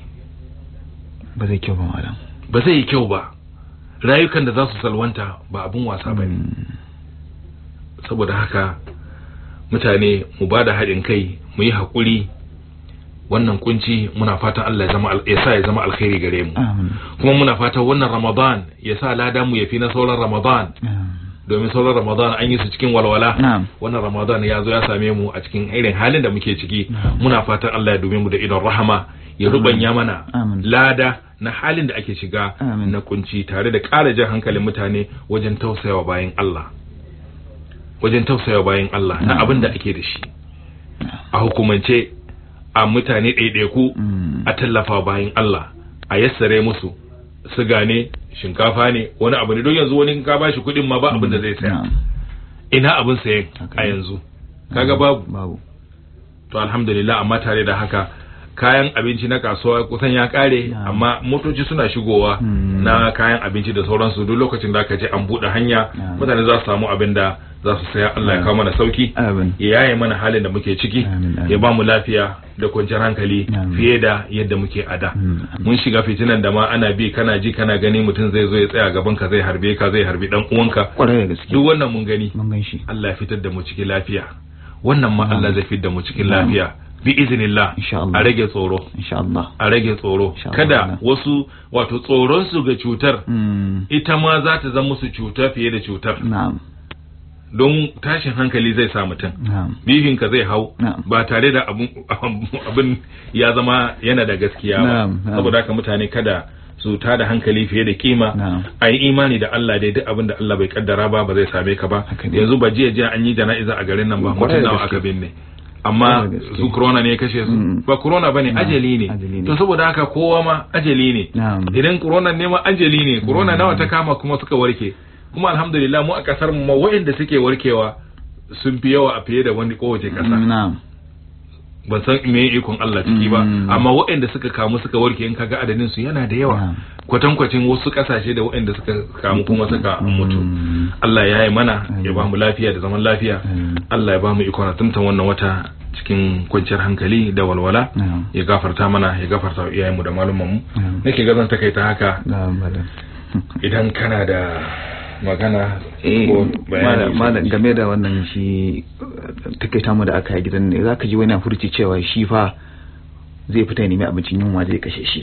ba zai kyau ba malam ba zai yi kyau ba rayukan da za su salwanta ba abun wasa ba ne Mm. saboda haka mutane mu ba da haɗin kai mu yi haƙuri wannan kunci muna fatan Allah ya zama al- ya sa ya zama alkhairi gare mu amin kuma muna fatan wannan Ramadan ya sa lada mu ya fi na sauran Ramadan Na'am. domin sauran Ramadan an yi su cikin walwala Na'am. wannan Ramadan ya zo ya same mu a cikin irin halin da muke ciki Na'am. muna fatan Allah ya dube mu da idon rahama ya rubanya mana Amin. lada na halin da ake shiga Amin. na kunci tare da ƙara jan hankalin mutane wajen tausayawa bayan Allah wajen tausayawa bayan Allah na Na'am. abin da ake da shi a hukumance a mutane ɗaiɗaiku Mm. a tallafa bayan Allah a yassare musu siga ne shinkafa ne wani abu ne don yanzu wani in ka bashi kuɗin ma ba abin da zai saya Na'am. ina abin sayan Haka a ne. yanzu kaga babu babu to alhamdulillah amma tare da haka kayan abinci na kasuwa kusan ya kare Na'am. amma motoci suna shigowa Hmm. na kayan abinci da sauransu duk lokacin da aka ce an buɗe hanya Na'am. mutane za su samu abin da za su saya Allah ya kawo mana sauki amin ya yaye mana halin da muke ciki Amin, amin. ya ba mu lafiya da kwanciyar hankali Amin. fiye da yadda muke a da Mm, amin. mun shiga fitinan da ma ana bi kana ji kana gani mutum zai zo ya tsaya gaban ka zai harbe ka zai harbi dan uwanka kwarai da gaske duk wannan mun gani mun gan shi Allah ya fitar da mu cikin lafiya wannan ma Allah zai fitar da mu cikin lafiya bi iznillah Insha Allah. a rage tsoro insha Allah a rage tsoro Insha Allah. kada wasu wato tsoron su ga cutar mm. ita ma za ta zama musu cuta fiye da cutar na'am don tashin hankali zai sa mutum na'am bifinka zai hau Na'am. ba tare da abun abin ya zama yana da gaskiya ba Na'am, na'am. saboda haka mutane kada su tada hankali fiye da kima Na'am. a yi imani da Allah dai duk abin da Allah bai kaddara ba ba zai same ka ba Haka ne. yanzu ba jiya jiya an yi jana'iza a garin nan ba Kwarai mutum da nawa gaske. aka binne amma Kwarai da gaske. su corona ne ya kashe su Mm. ba corona bane Na'am, ajali ne ajali ne. to saboda haka kowa ma ajali ne Na'am. idan corona ne ma ajali ne corona nawa ta kama kuma suka warke kuma alhamdulillah mu a kasar mu ma waɗanda suke warkewa sun fi yawa a fiye da wani kowace kasa na'am ban san me ikon Allah ciki ba Mm. amma waɗanda suka kamu suka warke in kaga adadin su yana da yawa Na'am. kwatankwacin wasu kasashe da waɗanda suka kamu kuma suka mutu Mm. Allah ya yi mana ya Amin. ba mu lafiya da zaman lafiya Amin. Allah ya ba mu ikon tuntan wannan wata cikin kwanciyar hankali da walwala na'am ya gafarta mana ya gafarta wa iyayenmu da malumanmu Na'am. nake ga zan takaita haka na'am malam idan kana da magana eh ko malam bayani malam game da wannan shi uh, takaita mu da aka yi gidan ne zaka ji wani na furci cewa shi fa zai fita ya nemi abincin yunwa zai kashe shi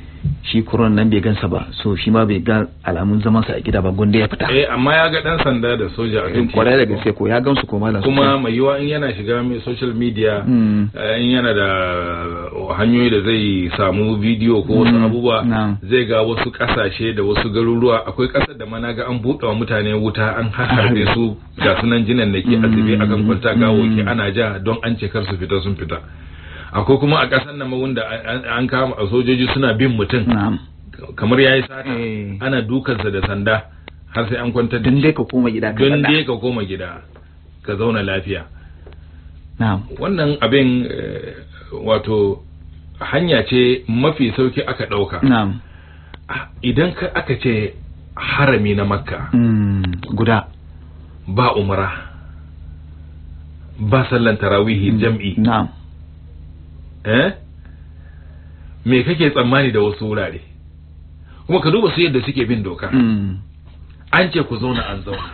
shi kuron nan bai gansa ba so shi ma bai ga alamun zaman sa a gida ba gonda ya fita eh amma ya ga dan sanda da soja a Eh, kan kwarai da gaske ko ya gansu ko malam kuma mai yiwa in yana shiga mai social media Mm. eh, in yana da hanyoyi da zai samu bidiyo ko wasu Mm, abubuwa na'am. zai ga wasu kasashe da wasu garuruwa akwai kasar da mana ga an buɗe wa mutane wuta an harbe su ga sunan jinan da ke asibi a kan kwanta gawoki Mm. ana ja don an ce kar su fita sun fita akwai kuma a kasar nan ma wanda an- an kama a sojoji suna bin mutum na'am kamar yayi sata Eh. ana dukansa da sanda har sai an kwantar da dan shi dai ka koma gida ka don faɗa. dai ka koma gida ka zauna lafiya na'am wannan abin eh, wato hanya ce mafi sauki aka ɗauka na'am Ah, idan ka aka ce harami na makka Mm, guda ba umra ba sallan tarawihi jam'i na'am eh me kake tsammani da wasu wurare kuma ka duba su yadda suke bin doka Mm, an ce ku zauna an zauna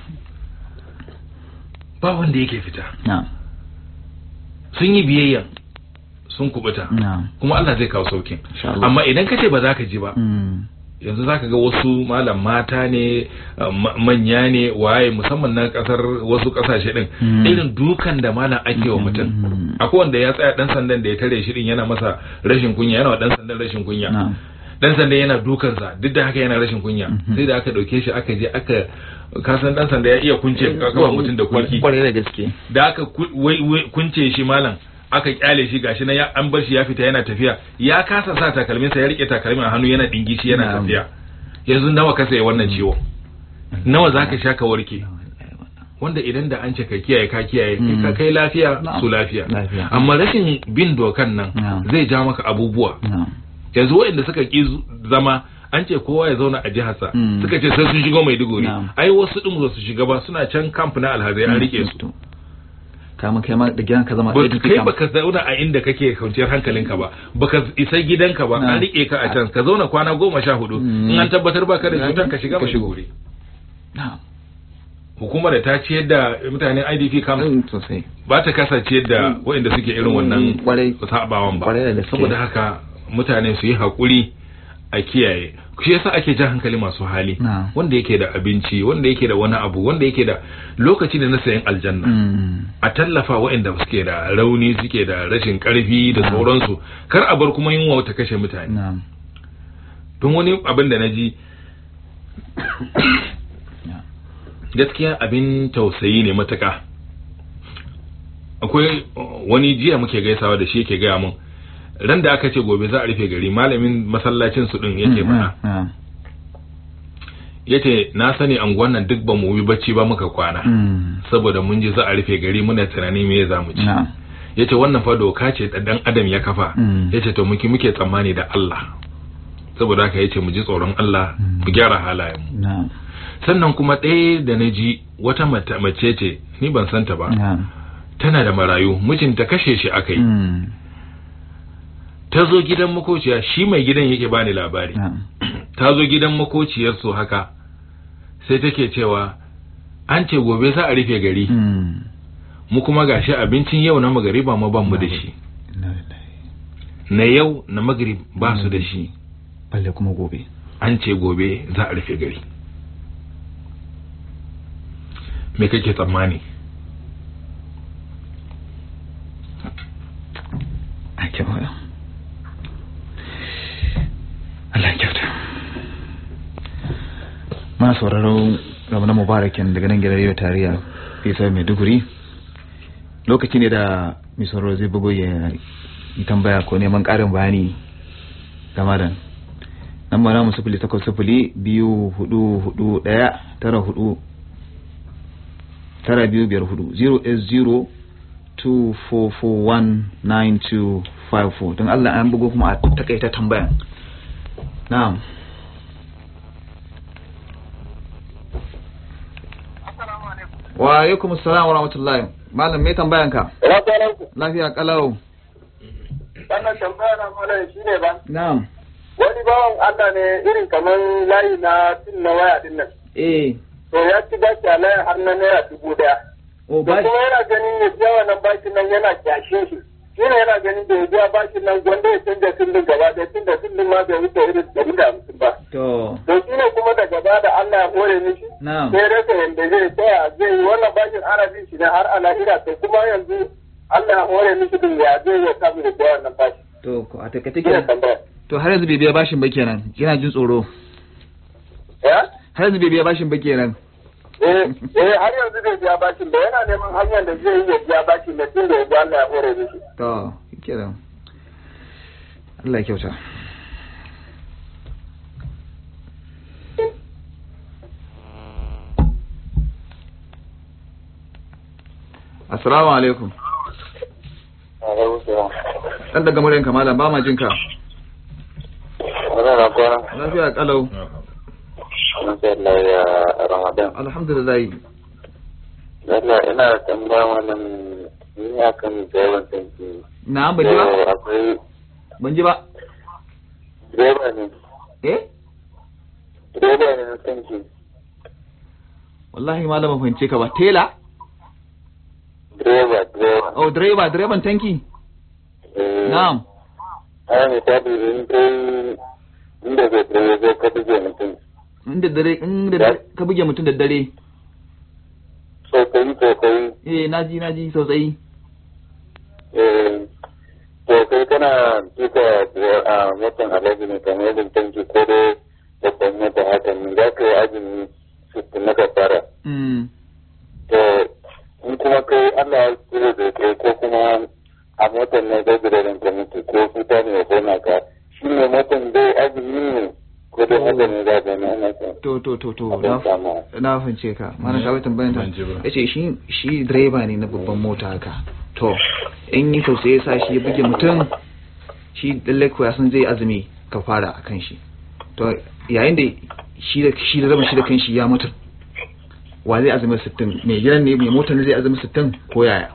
ba wanda yake fita na'am sun yi biyayya sun kubuta na'am kuma Allah zai kawo saukin Insha Allah. amma idan ka ce ba za ka ji ba Mm, yanzu zaka ga wasu malam mata ne uh, ma- manya ne waye musamman na kasar wasu kasashe din Mm. irin dukan da malam ake wa mutum Mm. akwai wanda ya tsaya dan sandan da ya tare shi din yana masa rashin kunya yana wa dan sandan rashin kunya na'am dan sandan yana dukansa duk da haka yana rashin kunya Mhm. sai da aka dauke shi aka je aka kasan dan sanda ya iya kunce kafa mutum da kulki kwarai da gaske da aka ku- wai- wai kunce shi malam aka kyale shi gashi na ya- an bar shi ya fita yana tafiya ya kasa sa takalmin sa ya rike takalmin a hannu yana dingi shi yana Na'am. tafiya yanzu nawa ka sayi wannan ciwo nawa zaka sha ka warke wanda idan da an ce ka kiyaye ka kiyaye kai Mm. ka kai lafiya Na'am. su lafiya Lafiya. amma rashin bin dokan nan Na'am. zai ja maka abubuwa na'am yanzu waɗanda suka ki zu- zama an ce kowa ya zauna a jiharsa Mm. suka ce sai sun shigo maiduguri Na'am. ai wasu din ba su shiga ba suna can kamp na alhazai an rike su To, kama kai ma da gidan ka zama ba ɗaya kai kam. baka zauna a inda kake kwanciyar hankalinka ba baka isa gidanka ba Na. an rike ka a can ka zauna kwana goma sha hudu Mm. in an tabbatar baka da cutar ka shiga Ka shigo. maiduguri na'am hukumar da ta ciyar da mutanen idp camp Mm, sosai ba ta kasa ciyar da waɗanda suke irin wannan Mm, kwarai. sabawan ba Kwarai da gaske. saboda haka mutane su yi haƙuri a kiyaye shi yasa ake jan hankali masu hali Na. wanda yake da abinci wanda yake da wani abu wanda yake da lokaci da na sayan aljanna Mm, a tallafa waɗanda suke da rauni suke da rashin ƙarfi da Na. sauransu kar a bar kuma yunwa ta kashe mutane na'am don wani abin da na ji na'am. gaskiya abin tausayi ne matuka akwai uh, wani jiya muke gaisawa da shi yake gaya mun ran da aka ce gobe za a rufe gari malamin masallacin su din yake Mm, mana na'am. yace na sani anguwan nan duk ba mu yi bacci ba muka kwana Mm, saboda mun ji za a rufe gari muna tunani me za mu ci na'am yace wannan fa doka ce da dan adam ya kafa Mm. yace to muke muke tsammani da Allah saboda haka yace mu ji tsoron Allah Mm. mu gyara halayen mu na'am sannan kuma ɗaya da na ji wata mata- mace ce ni ban santa ba na'am tana da marayu mijinta kashe shi aka yi Mm, ta zo gidan makociya shi mai gidan yake bani labari na'am ta zo gidan makociyarsu haka sai take cewa an ce gobe za a rufe gari Mm, mu kuma gashi abincin yau na magariba ma ban mu da shi inna na yau na magrib ba su da shi balle kuma gobe an ce gobe za a rufe gari me kake tsammani a kyau Allah kyauta ma sauraro na mubarakin daga nan gidan yau tariya fisa maiduguri lokaci ne da mai sauraro zai bugo ya yi tambaya ko neman ƙarin bayani game da nan ba namu sufuli takwas sufuli biyu hudu hudu daya tara hudu tara biyu biyar hudu 0 2441954 don Allah an bugo kuma a takaita tambayan na'am wa alaikum assalam wa rahmatullahi malam me tambayan ka lafiya kalau wannan tambaya na malam shi ne ba na'am wani bawan Allah ne irin kamar layi na tin na waya din nan eh to ya ci baki a layin har na naira dubu daya o da ba kuma yana ganin ya biya wannan bakin nan yana kyashin shi shi ne yana ganin da ya biya bakin nan gwanda ya canja sindin gaba ɗaya tun da sindin ma bai wuce irin ɗari da hamsin ba to to shi ne kuma da gaba da Allah ya hore mishi na'am sai rasa yadda zai tsaya zai yi wannan bakin arabin shi ne har a lahira to kuma yanzu Allah ya hore mishi din ya zai ya samu da biya wannan bakin to ko a takaita shi ne kenan tambaya to har yanzu bai biya bashin ba kenan yana jin tsoro ya har yanzu bai biya bashin ba kenan eh eh har yanzu bai biya bashin da yana neman hanyar da zai yi ya biya bashin da tun da ya biya Allah ya hore mishi to kenan Allah ya kyauta Assalamu alaikum. Dan daga muryanka malam ba ma jinka. Wannan kwana Lafiya kalau. Allah ya Ramadan Alhamdulillah. Allah ina da tambaya wannan ni akan direban tanki Na ban ji ba? akwai Ban ji ba. direba ne Eh? direba ne na tanki Wallahi malam ban fahimce ka ba. Tela? direba direba Oh, direba, direban tanki. Eh, Na'am. ana misali in kai inda zai direba zai ka buge mutum Inda dare inda dare- ka buge mutum da dare. sosai sosai Eh, naji naji sosai. eh, to kai kana tuka a motan alaji ne kamar yadda tanki ko dai babban mota haka ne za ka yi azumi sittin na kafara Mm. to in kuma kai Allah ya tsira da kai ko kuma a motar ne zai da ranka mutu ko kuta ne ya kona ka shi ne motar dai azumi ne ko dai haka ne za ka ne ana son To to to to abin na samu na fahimce ka. Mana ka bai tambayan ta. Ban ji ba. Yace shi shi direba ne na babban mota haka. To in yi tausayi ya sa shi ya buge mutum shi lalle ko ya san zai azumi ka fara akan shi. To yayin da shi da shi da shi da kanshi ya mutu. Wa zai azumi 60? Mai gidan ne mai motar ne zai azumi 60 ko yaya?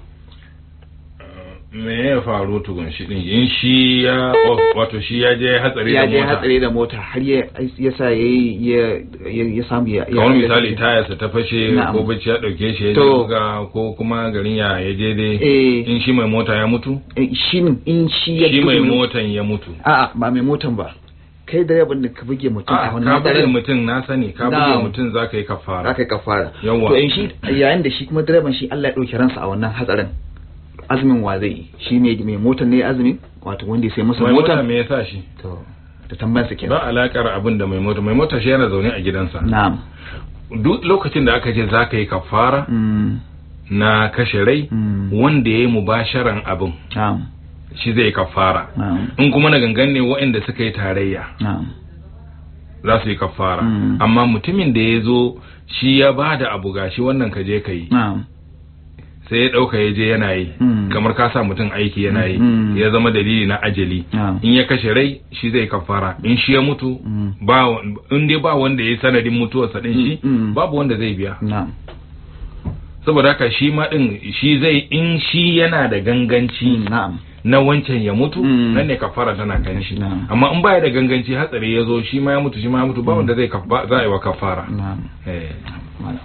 me ya faru tukun shi din in shi ya wato shi ya je hatsari da ya je mota hatsari da mota har ya ya sa ya ya ya ya samu ya ya- kamar misali tayarsa ta fashe Na'am. ko bacci ya dauke shi ya To. buga ko kuma garin ya ya je dai eh in shi mai mota ya mutu eh, shi in shi ya shi mai buge- motan ya mutu a'a ba mai motan ba kai direban da ka buge mutum a a wannan ka buge hatsarin mutum na sani ka buge Na'am. mutum za ka yi za kafara ka yi kafara Yawwa. to in shi yayin da shi kuma direban shi Allah ya dauke ransa a wannan hatsarin azumin wa zai yi shi mai mai motan ne azumin wato wanda ya sai masa mai mota motan me yasa shi to da tambayar sa kenan ba alakar abin da mai mota mai mota shi yana zaune a gidansa na'am duk lokacin da aka ce za ka yi kafara mm na kashe rai mm wanda ya yi mubasharan abin na'am shi zai yi kafara na'am in kuma na gangan ne waɗanda suka yi tarayya na'am za su yi kafara Mm. amma mutumin da ya zo shi ya ba da abu gashi wannan ka je ka yi na'am sai ya ɗauka ya je yana yi Mm. kamar ka sa mutum aiki yana yi Mm. ya zama dalili na ajali na'am in ya kashe rai shi zai kafara in shi ya mutu Mm. ba wa- in dai ba wanda ya yi sanadin mutuwarsa din shi Mm, mm. babu wanda zai biya na'am saboda haka shi ma din shi zai in shi yana da ganganci Mm, na'am na wancan ya mutu Mm. nan ne kafara tana kan shi Na'am. amma in baya da ganganci hatsari ya zo shi ma ya mutu shi ma ya mutu ba wanda zai kafa za a yi wa kafara na'am eh malam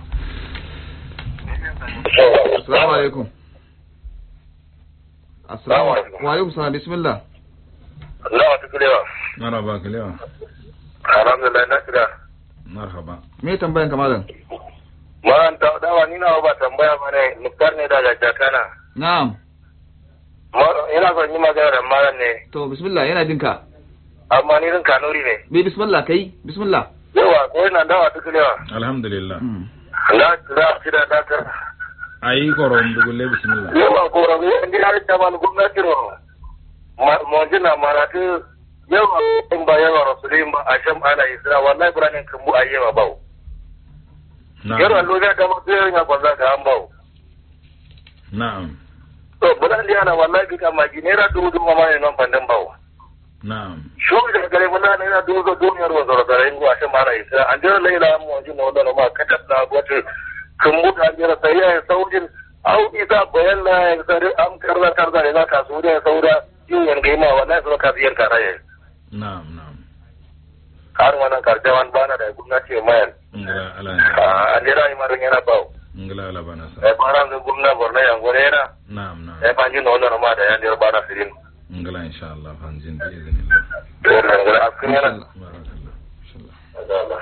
assalamu alaikum assalamu alaikum. wa alaikum salam bismillah Allah wata kulewa. marhaba kalewa Alhamdulillah na kira. marhaba me tambayan ka malam Maran ta dawa ni na ba tambaya ba ne Muktar ne daga Jakana. na'am Ma- Ina son yi magana da maran ne. to bismillah yana jin ka Amma ni rin kanuri ne. bai bismillah kai bismillah Yawa ko ina dawa ta kulewa. alhamdulillah Mm. Na kira shi da dakar. ayi koron dugulle bismillah Yawa ko rabu yan gida da taban gwamnati ro. Mo jina maratu yawa in ba yawa rasulin ba a sham ana isra wallahi buranin kan mu ayyama bawo. Yawa na'am loja da mutu yawa kwanza ga an bawo. na'am To bulan di ana wallahi bi kama gi naira dubu dubu ma ne non pandan bawo. na'am Shobi da gare mun na naira dubu dubu duniyar wa zara zara in a sham ana isra an jira laila mu jina wannan ma katat na gwata kan mu da jira sai ya saujin au isa bayan na ya sare am karza karza ne za ka su da sauda yin yan gaima wallahi su ka biyar karaye. na'am na'am har wannan karjawan bana da gwamnati mayan ngala ala a jira yi marin yana bawo ngala ala bana sa e bara da gwamna borno yan gore yana na'am na'am e banji no wannan ma da yan jira bana sirin ngala insha Allah fanjin bi iznillah to nan gore askin yana barakallah inshallah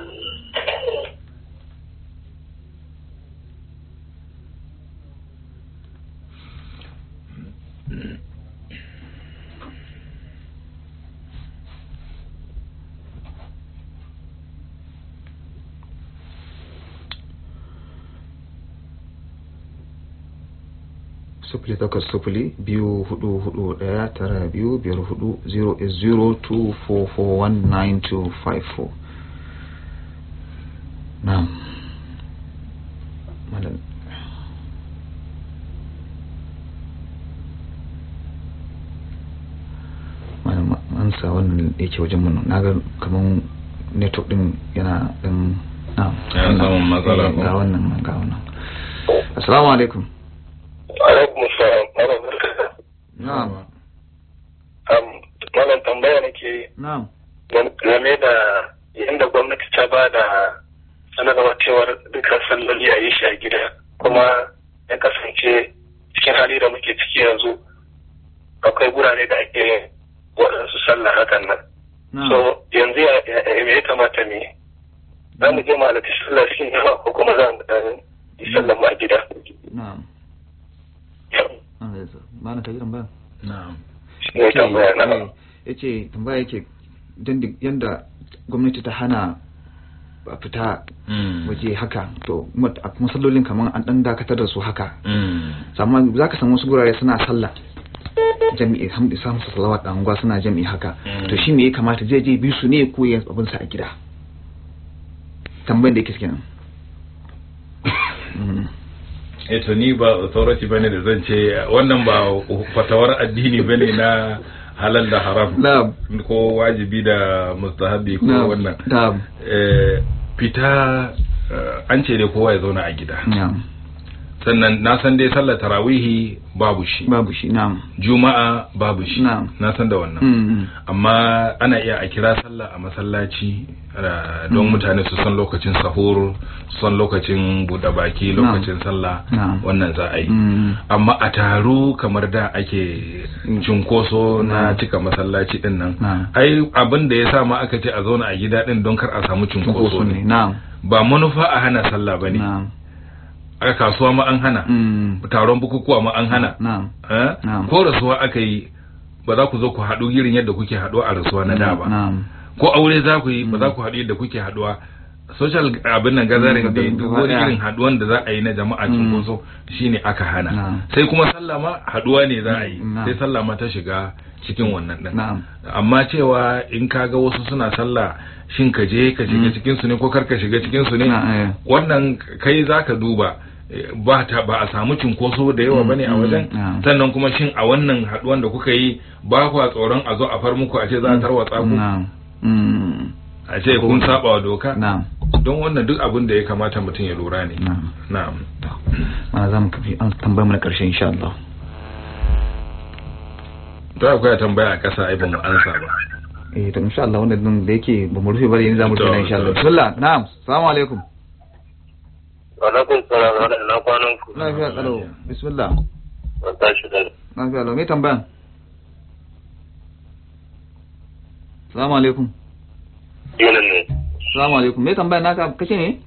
sufuli takwas sufuli biyu hudu hudu daya tara biyu biyar hudu zero is zero two four four one nine two five four na'am malam malam an sa wannan da yake wajen mun na ga kaman network din yana din na'am Yana samun matsala Eh, ko? ga wannan ga wannan assalamu alaikum alaikum salam na'am am wannan tambaya nake na'am game da yadda gwamnati ta ba da sanarwa cewar dukkan salloli a yi shi a gida kuma ya kasance cikin hali da muke ciki yanzu akwai gurare da ake yin waɗansu sallah hakan nan na'am so yanzu ya ya- me ya kamata ne za mu je mu halarci sallah cikin yawa ko kuma za mu ɗan yi sallah mu a gida na'am an zai zo ba na kaji tambaya na'am shi ne tambaya na ya ce tambaya yake don da- yanda gwamnati ta hana a fita Mm. waje haka to kuma a masallolin kamar an dan dakatar da su haka Mm. amma za ka samu wasu gurare suna sallah jami'i hamdi samu su salawat a unguwa suna jami'i haka Mm. to shi me ya kamata zai je bi su ne ko ya abin sa a gida tambayan da yake kenan Mm. eh to ni ba authority bane da zan ce wannan ba fatawar addini bane na halal da haram na'am ko wajibi da mustahabi ko na'am wannan na'am eh, fita eh, an ce dai kowa ya zauna a gida na'am sannan na san dai sallar tarawihi babu shi babu shi na'am juma'a babu shi Na'am. na san da wannan Mm. amma ana iya a kira sallah a masallaci eh, don Mm. mutane su san lokacin sahur su san lokacin buɗe baki Na'am. lokacin sallah Na'am. wannan za a yi Mm. amma a taro kamar da ake cunkoso na Na'am. cika masallaci din nan Na'am. ai abin da ya sa ma aka ce a zauna a gida din don kar a samu cunkoso Cunkoso ne ne na'am ba manufa a hana sallah ba ne na'am a kasuwa ma an hana Mm. taron bukukuwa ma an hana na'am Eh? Na'am. ko rasuwa aka yi ba za ku zo ku haɗu irin yadda kuke haɗuwa a rasuwa na da ba na'am ko aure za ku yi ba za ku haɗu yadda kuke haɗuwa social abin nan gazarin Mm, da gaba duk wani ɗaya. irin haɗuwan da za a yi na jama'a Mm. cunkoso shine aka hana Na'am. sai kuma sallah ma haɗuwa ne za a yi Mm, na'am. sai sallah ma ta shiga cikin wannan ɗin Na'am. amma cewa in ka ga wasu suna sallah shin ka je ka shiga Mm. cikin su ne ko kar ka shiga cikin su ne Na, eh. wannan kai zaka duba eh, ba ta ba a samu cunkoso da yawa Mm, bane a mm, wajen na'am. sannan kuma shin a wannan haɗuwan da kuka yi ba kwa tsoron a zo a far muku a ce za a tarwatsa ku na'am Mm. a ce kun saba wa doka na'am don wannan duk abin da ya kamata mutum ya lura ne na'am na'am to mana za mu kafi an tambayar mu na karshe insha Allah to akwai tambaya a ƙasa ai ba mu ansa ba eh to insha Allah wannan din da yake ba mu rufe bari yanzu za mu rufe To, na insha Allah to. bismillah na'am assalamu alaikum alaikum salam wa na kwanan ku lafiya tsaro bismillah ban tashi da lafiya lau me tambayan Assalamu alaikum. Yana ne. Assalamu alaikum. Me tambaya naka kace ne?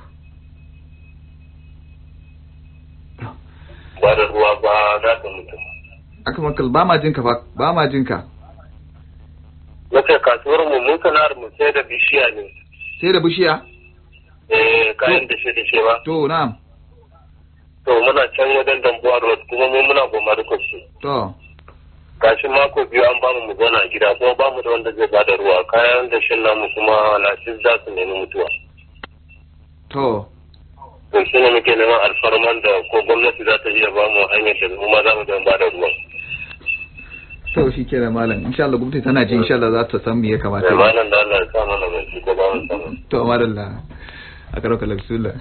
Ba da ruwa ba za ka mutu. Aka makal ba ma jinka fa ba ma jinka. Nace kasuwar mu mun sana'ar mu sai da bishiya ne. Sai da bishiya? Eh kayan da shi da shi ba. To na'am. To muna can wajen dambuwa road kuma mu muna goma da kwashi. To. Gashi mako biyu an bamu mu zauna a gida kuma bamu da wanda zai bada ruwa kayan da shin namu kuma lafiya za su nemi mutuwa. To. To shi ne muke neman alfarman da ko gwamnati za ta iya bamu hanyar da mu ma za mu don bada ruwan. To shi ke da malam insha Allah gwamnati tana ji insha Allah za ta san me ya kamata. Da malam da Allah ya sa mana bai ko ba mu samu. To madalla. A karo kala bismillah.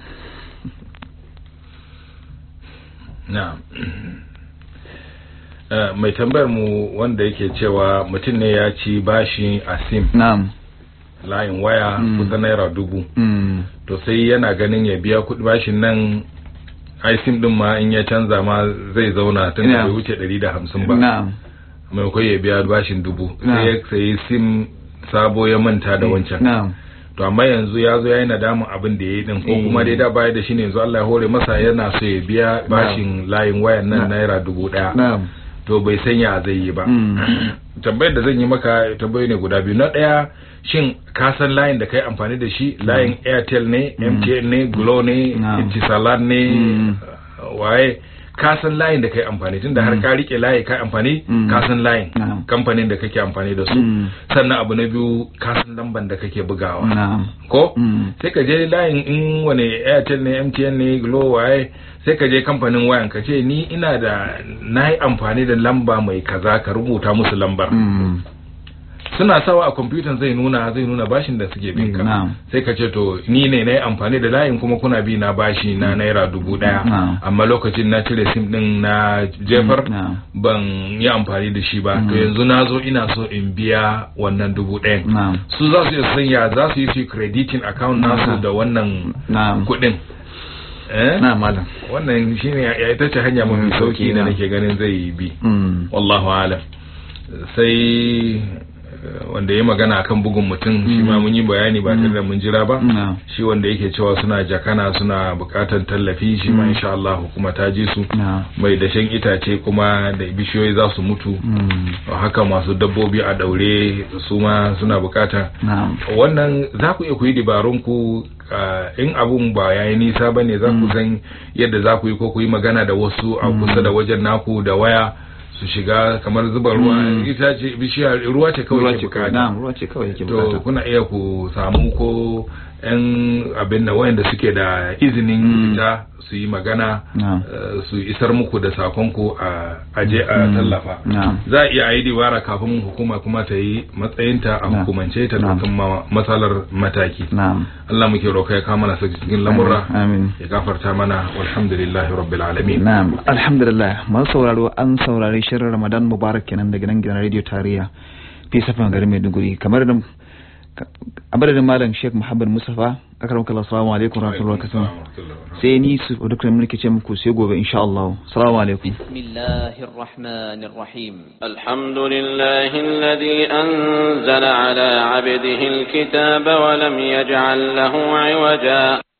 na'am Eh, mai tambayar mu wanda yake cewa mutum ne ya ci bashi a sim Na'am. layin waya Mm. kusan naira dubu Mm. to sai yana ganin ya biya kuɗi bashin nan ai sim din ma in ya canza ma zai zauna tun da Yeah. bai wuce ɗari da hamsin ba Na'am. maimakon ya biya bashin dubu Na'am. sai ya sayi sim sabo ya manta da wancan Na'am. to amma yanzu ya zo ya yi nadamun abin da ya yi din ko Eh. kuma dai da baya da shi ne yanzu Allah ya hore masa yana so ya biya bashin layin wayan nan Na'am. naira dubu ɗaya Na'am. to bai sanya zai yi ba Mm. tambayar da zan yi maka tambayoyi ne guda biyu na ɗaya shin ka san layin da kai amfani da shi layin airtel ne Mm. mtn ne glo ne Na'am. itisalat ne Mm. uh, waye ka san layin da kai amfani tunda har Mm. ka rike layi kai amfani Mm. ka san layin Na'am. kamfanin da kake amfani da su Mm. sannan abu na biyu ka san lamban da kake bugawa Na'am. ko Mm. sai ka je layin in wani airtel ne mtn ne glo waye sai ka je kamfanin wayan ka ce ni ina da na yi amfani da lamba mai kaza ka rubuta musu lambar Mm. suna sawa a kwamfutan zai nuna zai nuna bashin da suke bin ka Na'am. sai ka ce to ni ne na yi amfani da layin kuma kuna bi na bashi na naira dubu daya Na'am. amma lokacin na cire sim din na jefar Na'am. ban yi amfani da shi ba to Mm. yanzu na zo ina so in biya wannan dubu ɗayan Na'am. su za su iya sanya za su yi su crediting account nasu Na'am. da wannan Na'am. kuɗin eh Na'am malam. wannan shine ya ita ce hanya Mm, mafi sauki sauki da na. nake ganin zai bi Mm. wallahu alam sai eh, wanda ya magana akan bugun mutum shi ma mun yi bayani ba tare da mun jira ba Na'am. shi wanda yake cewa suna jakana suna bukatar tallafi shi ma Mm. insha Allah hukuma ta ji su Na'am. mai dashen itace kuma da bishiyoyi za su mutu Mm. haka masu dabbobi a daure su ma suna bukata Na'am. wannan za ku iya ku yi dabarun ku ah, in abun ba ya yi nisa ba ne za ku Mm. san yadda za ku yi ko ku yi magana da wasu a Mm. kusa da wajen naku da waya su shiga kamar zuba ruwa Mm. ita ce bishiya ruwa ce kawai Ruwa ke ce kawai. bukata Na'am, ruwa ce kawai yake to bukata. kuna iya ku samu ko yan abin da wayanda suke da izinin Mm. fita su yi magana Na'am. eh, su isar muku da sakonku a aje a Mm. tallafa Na'am. za a iya yi dibara kafin hukuma kuma ta yi matsayinta a Na'am. hukumance ta Na'am. ɗaukan ma- matsalar mataki Na'am. Allah muke roƙa ya kawo mana sauki cikin lamurra Amin. ya gafarta mana walhamdulillahi rabbil alamin Na'am, alhamdulillah. Masu sauraro an saurari shirin Ramadan Mubarak kenan daga nan gidan Radio Tarayya. Fi safan garin Maiduguri. Kamar da a madadin Malam Sheikh Muhammad Mustafa, akaram kallah assalamu alaikum wa rahmatullahi wa barakatuh. Sai ni su duk mulki ce muku sai gobe insha Allah. Assalamu alaikum. بسم الله الرحمن الرحيم الحمد لله الذي أنزل على عبده الكتاب ولم يجعل له عوجا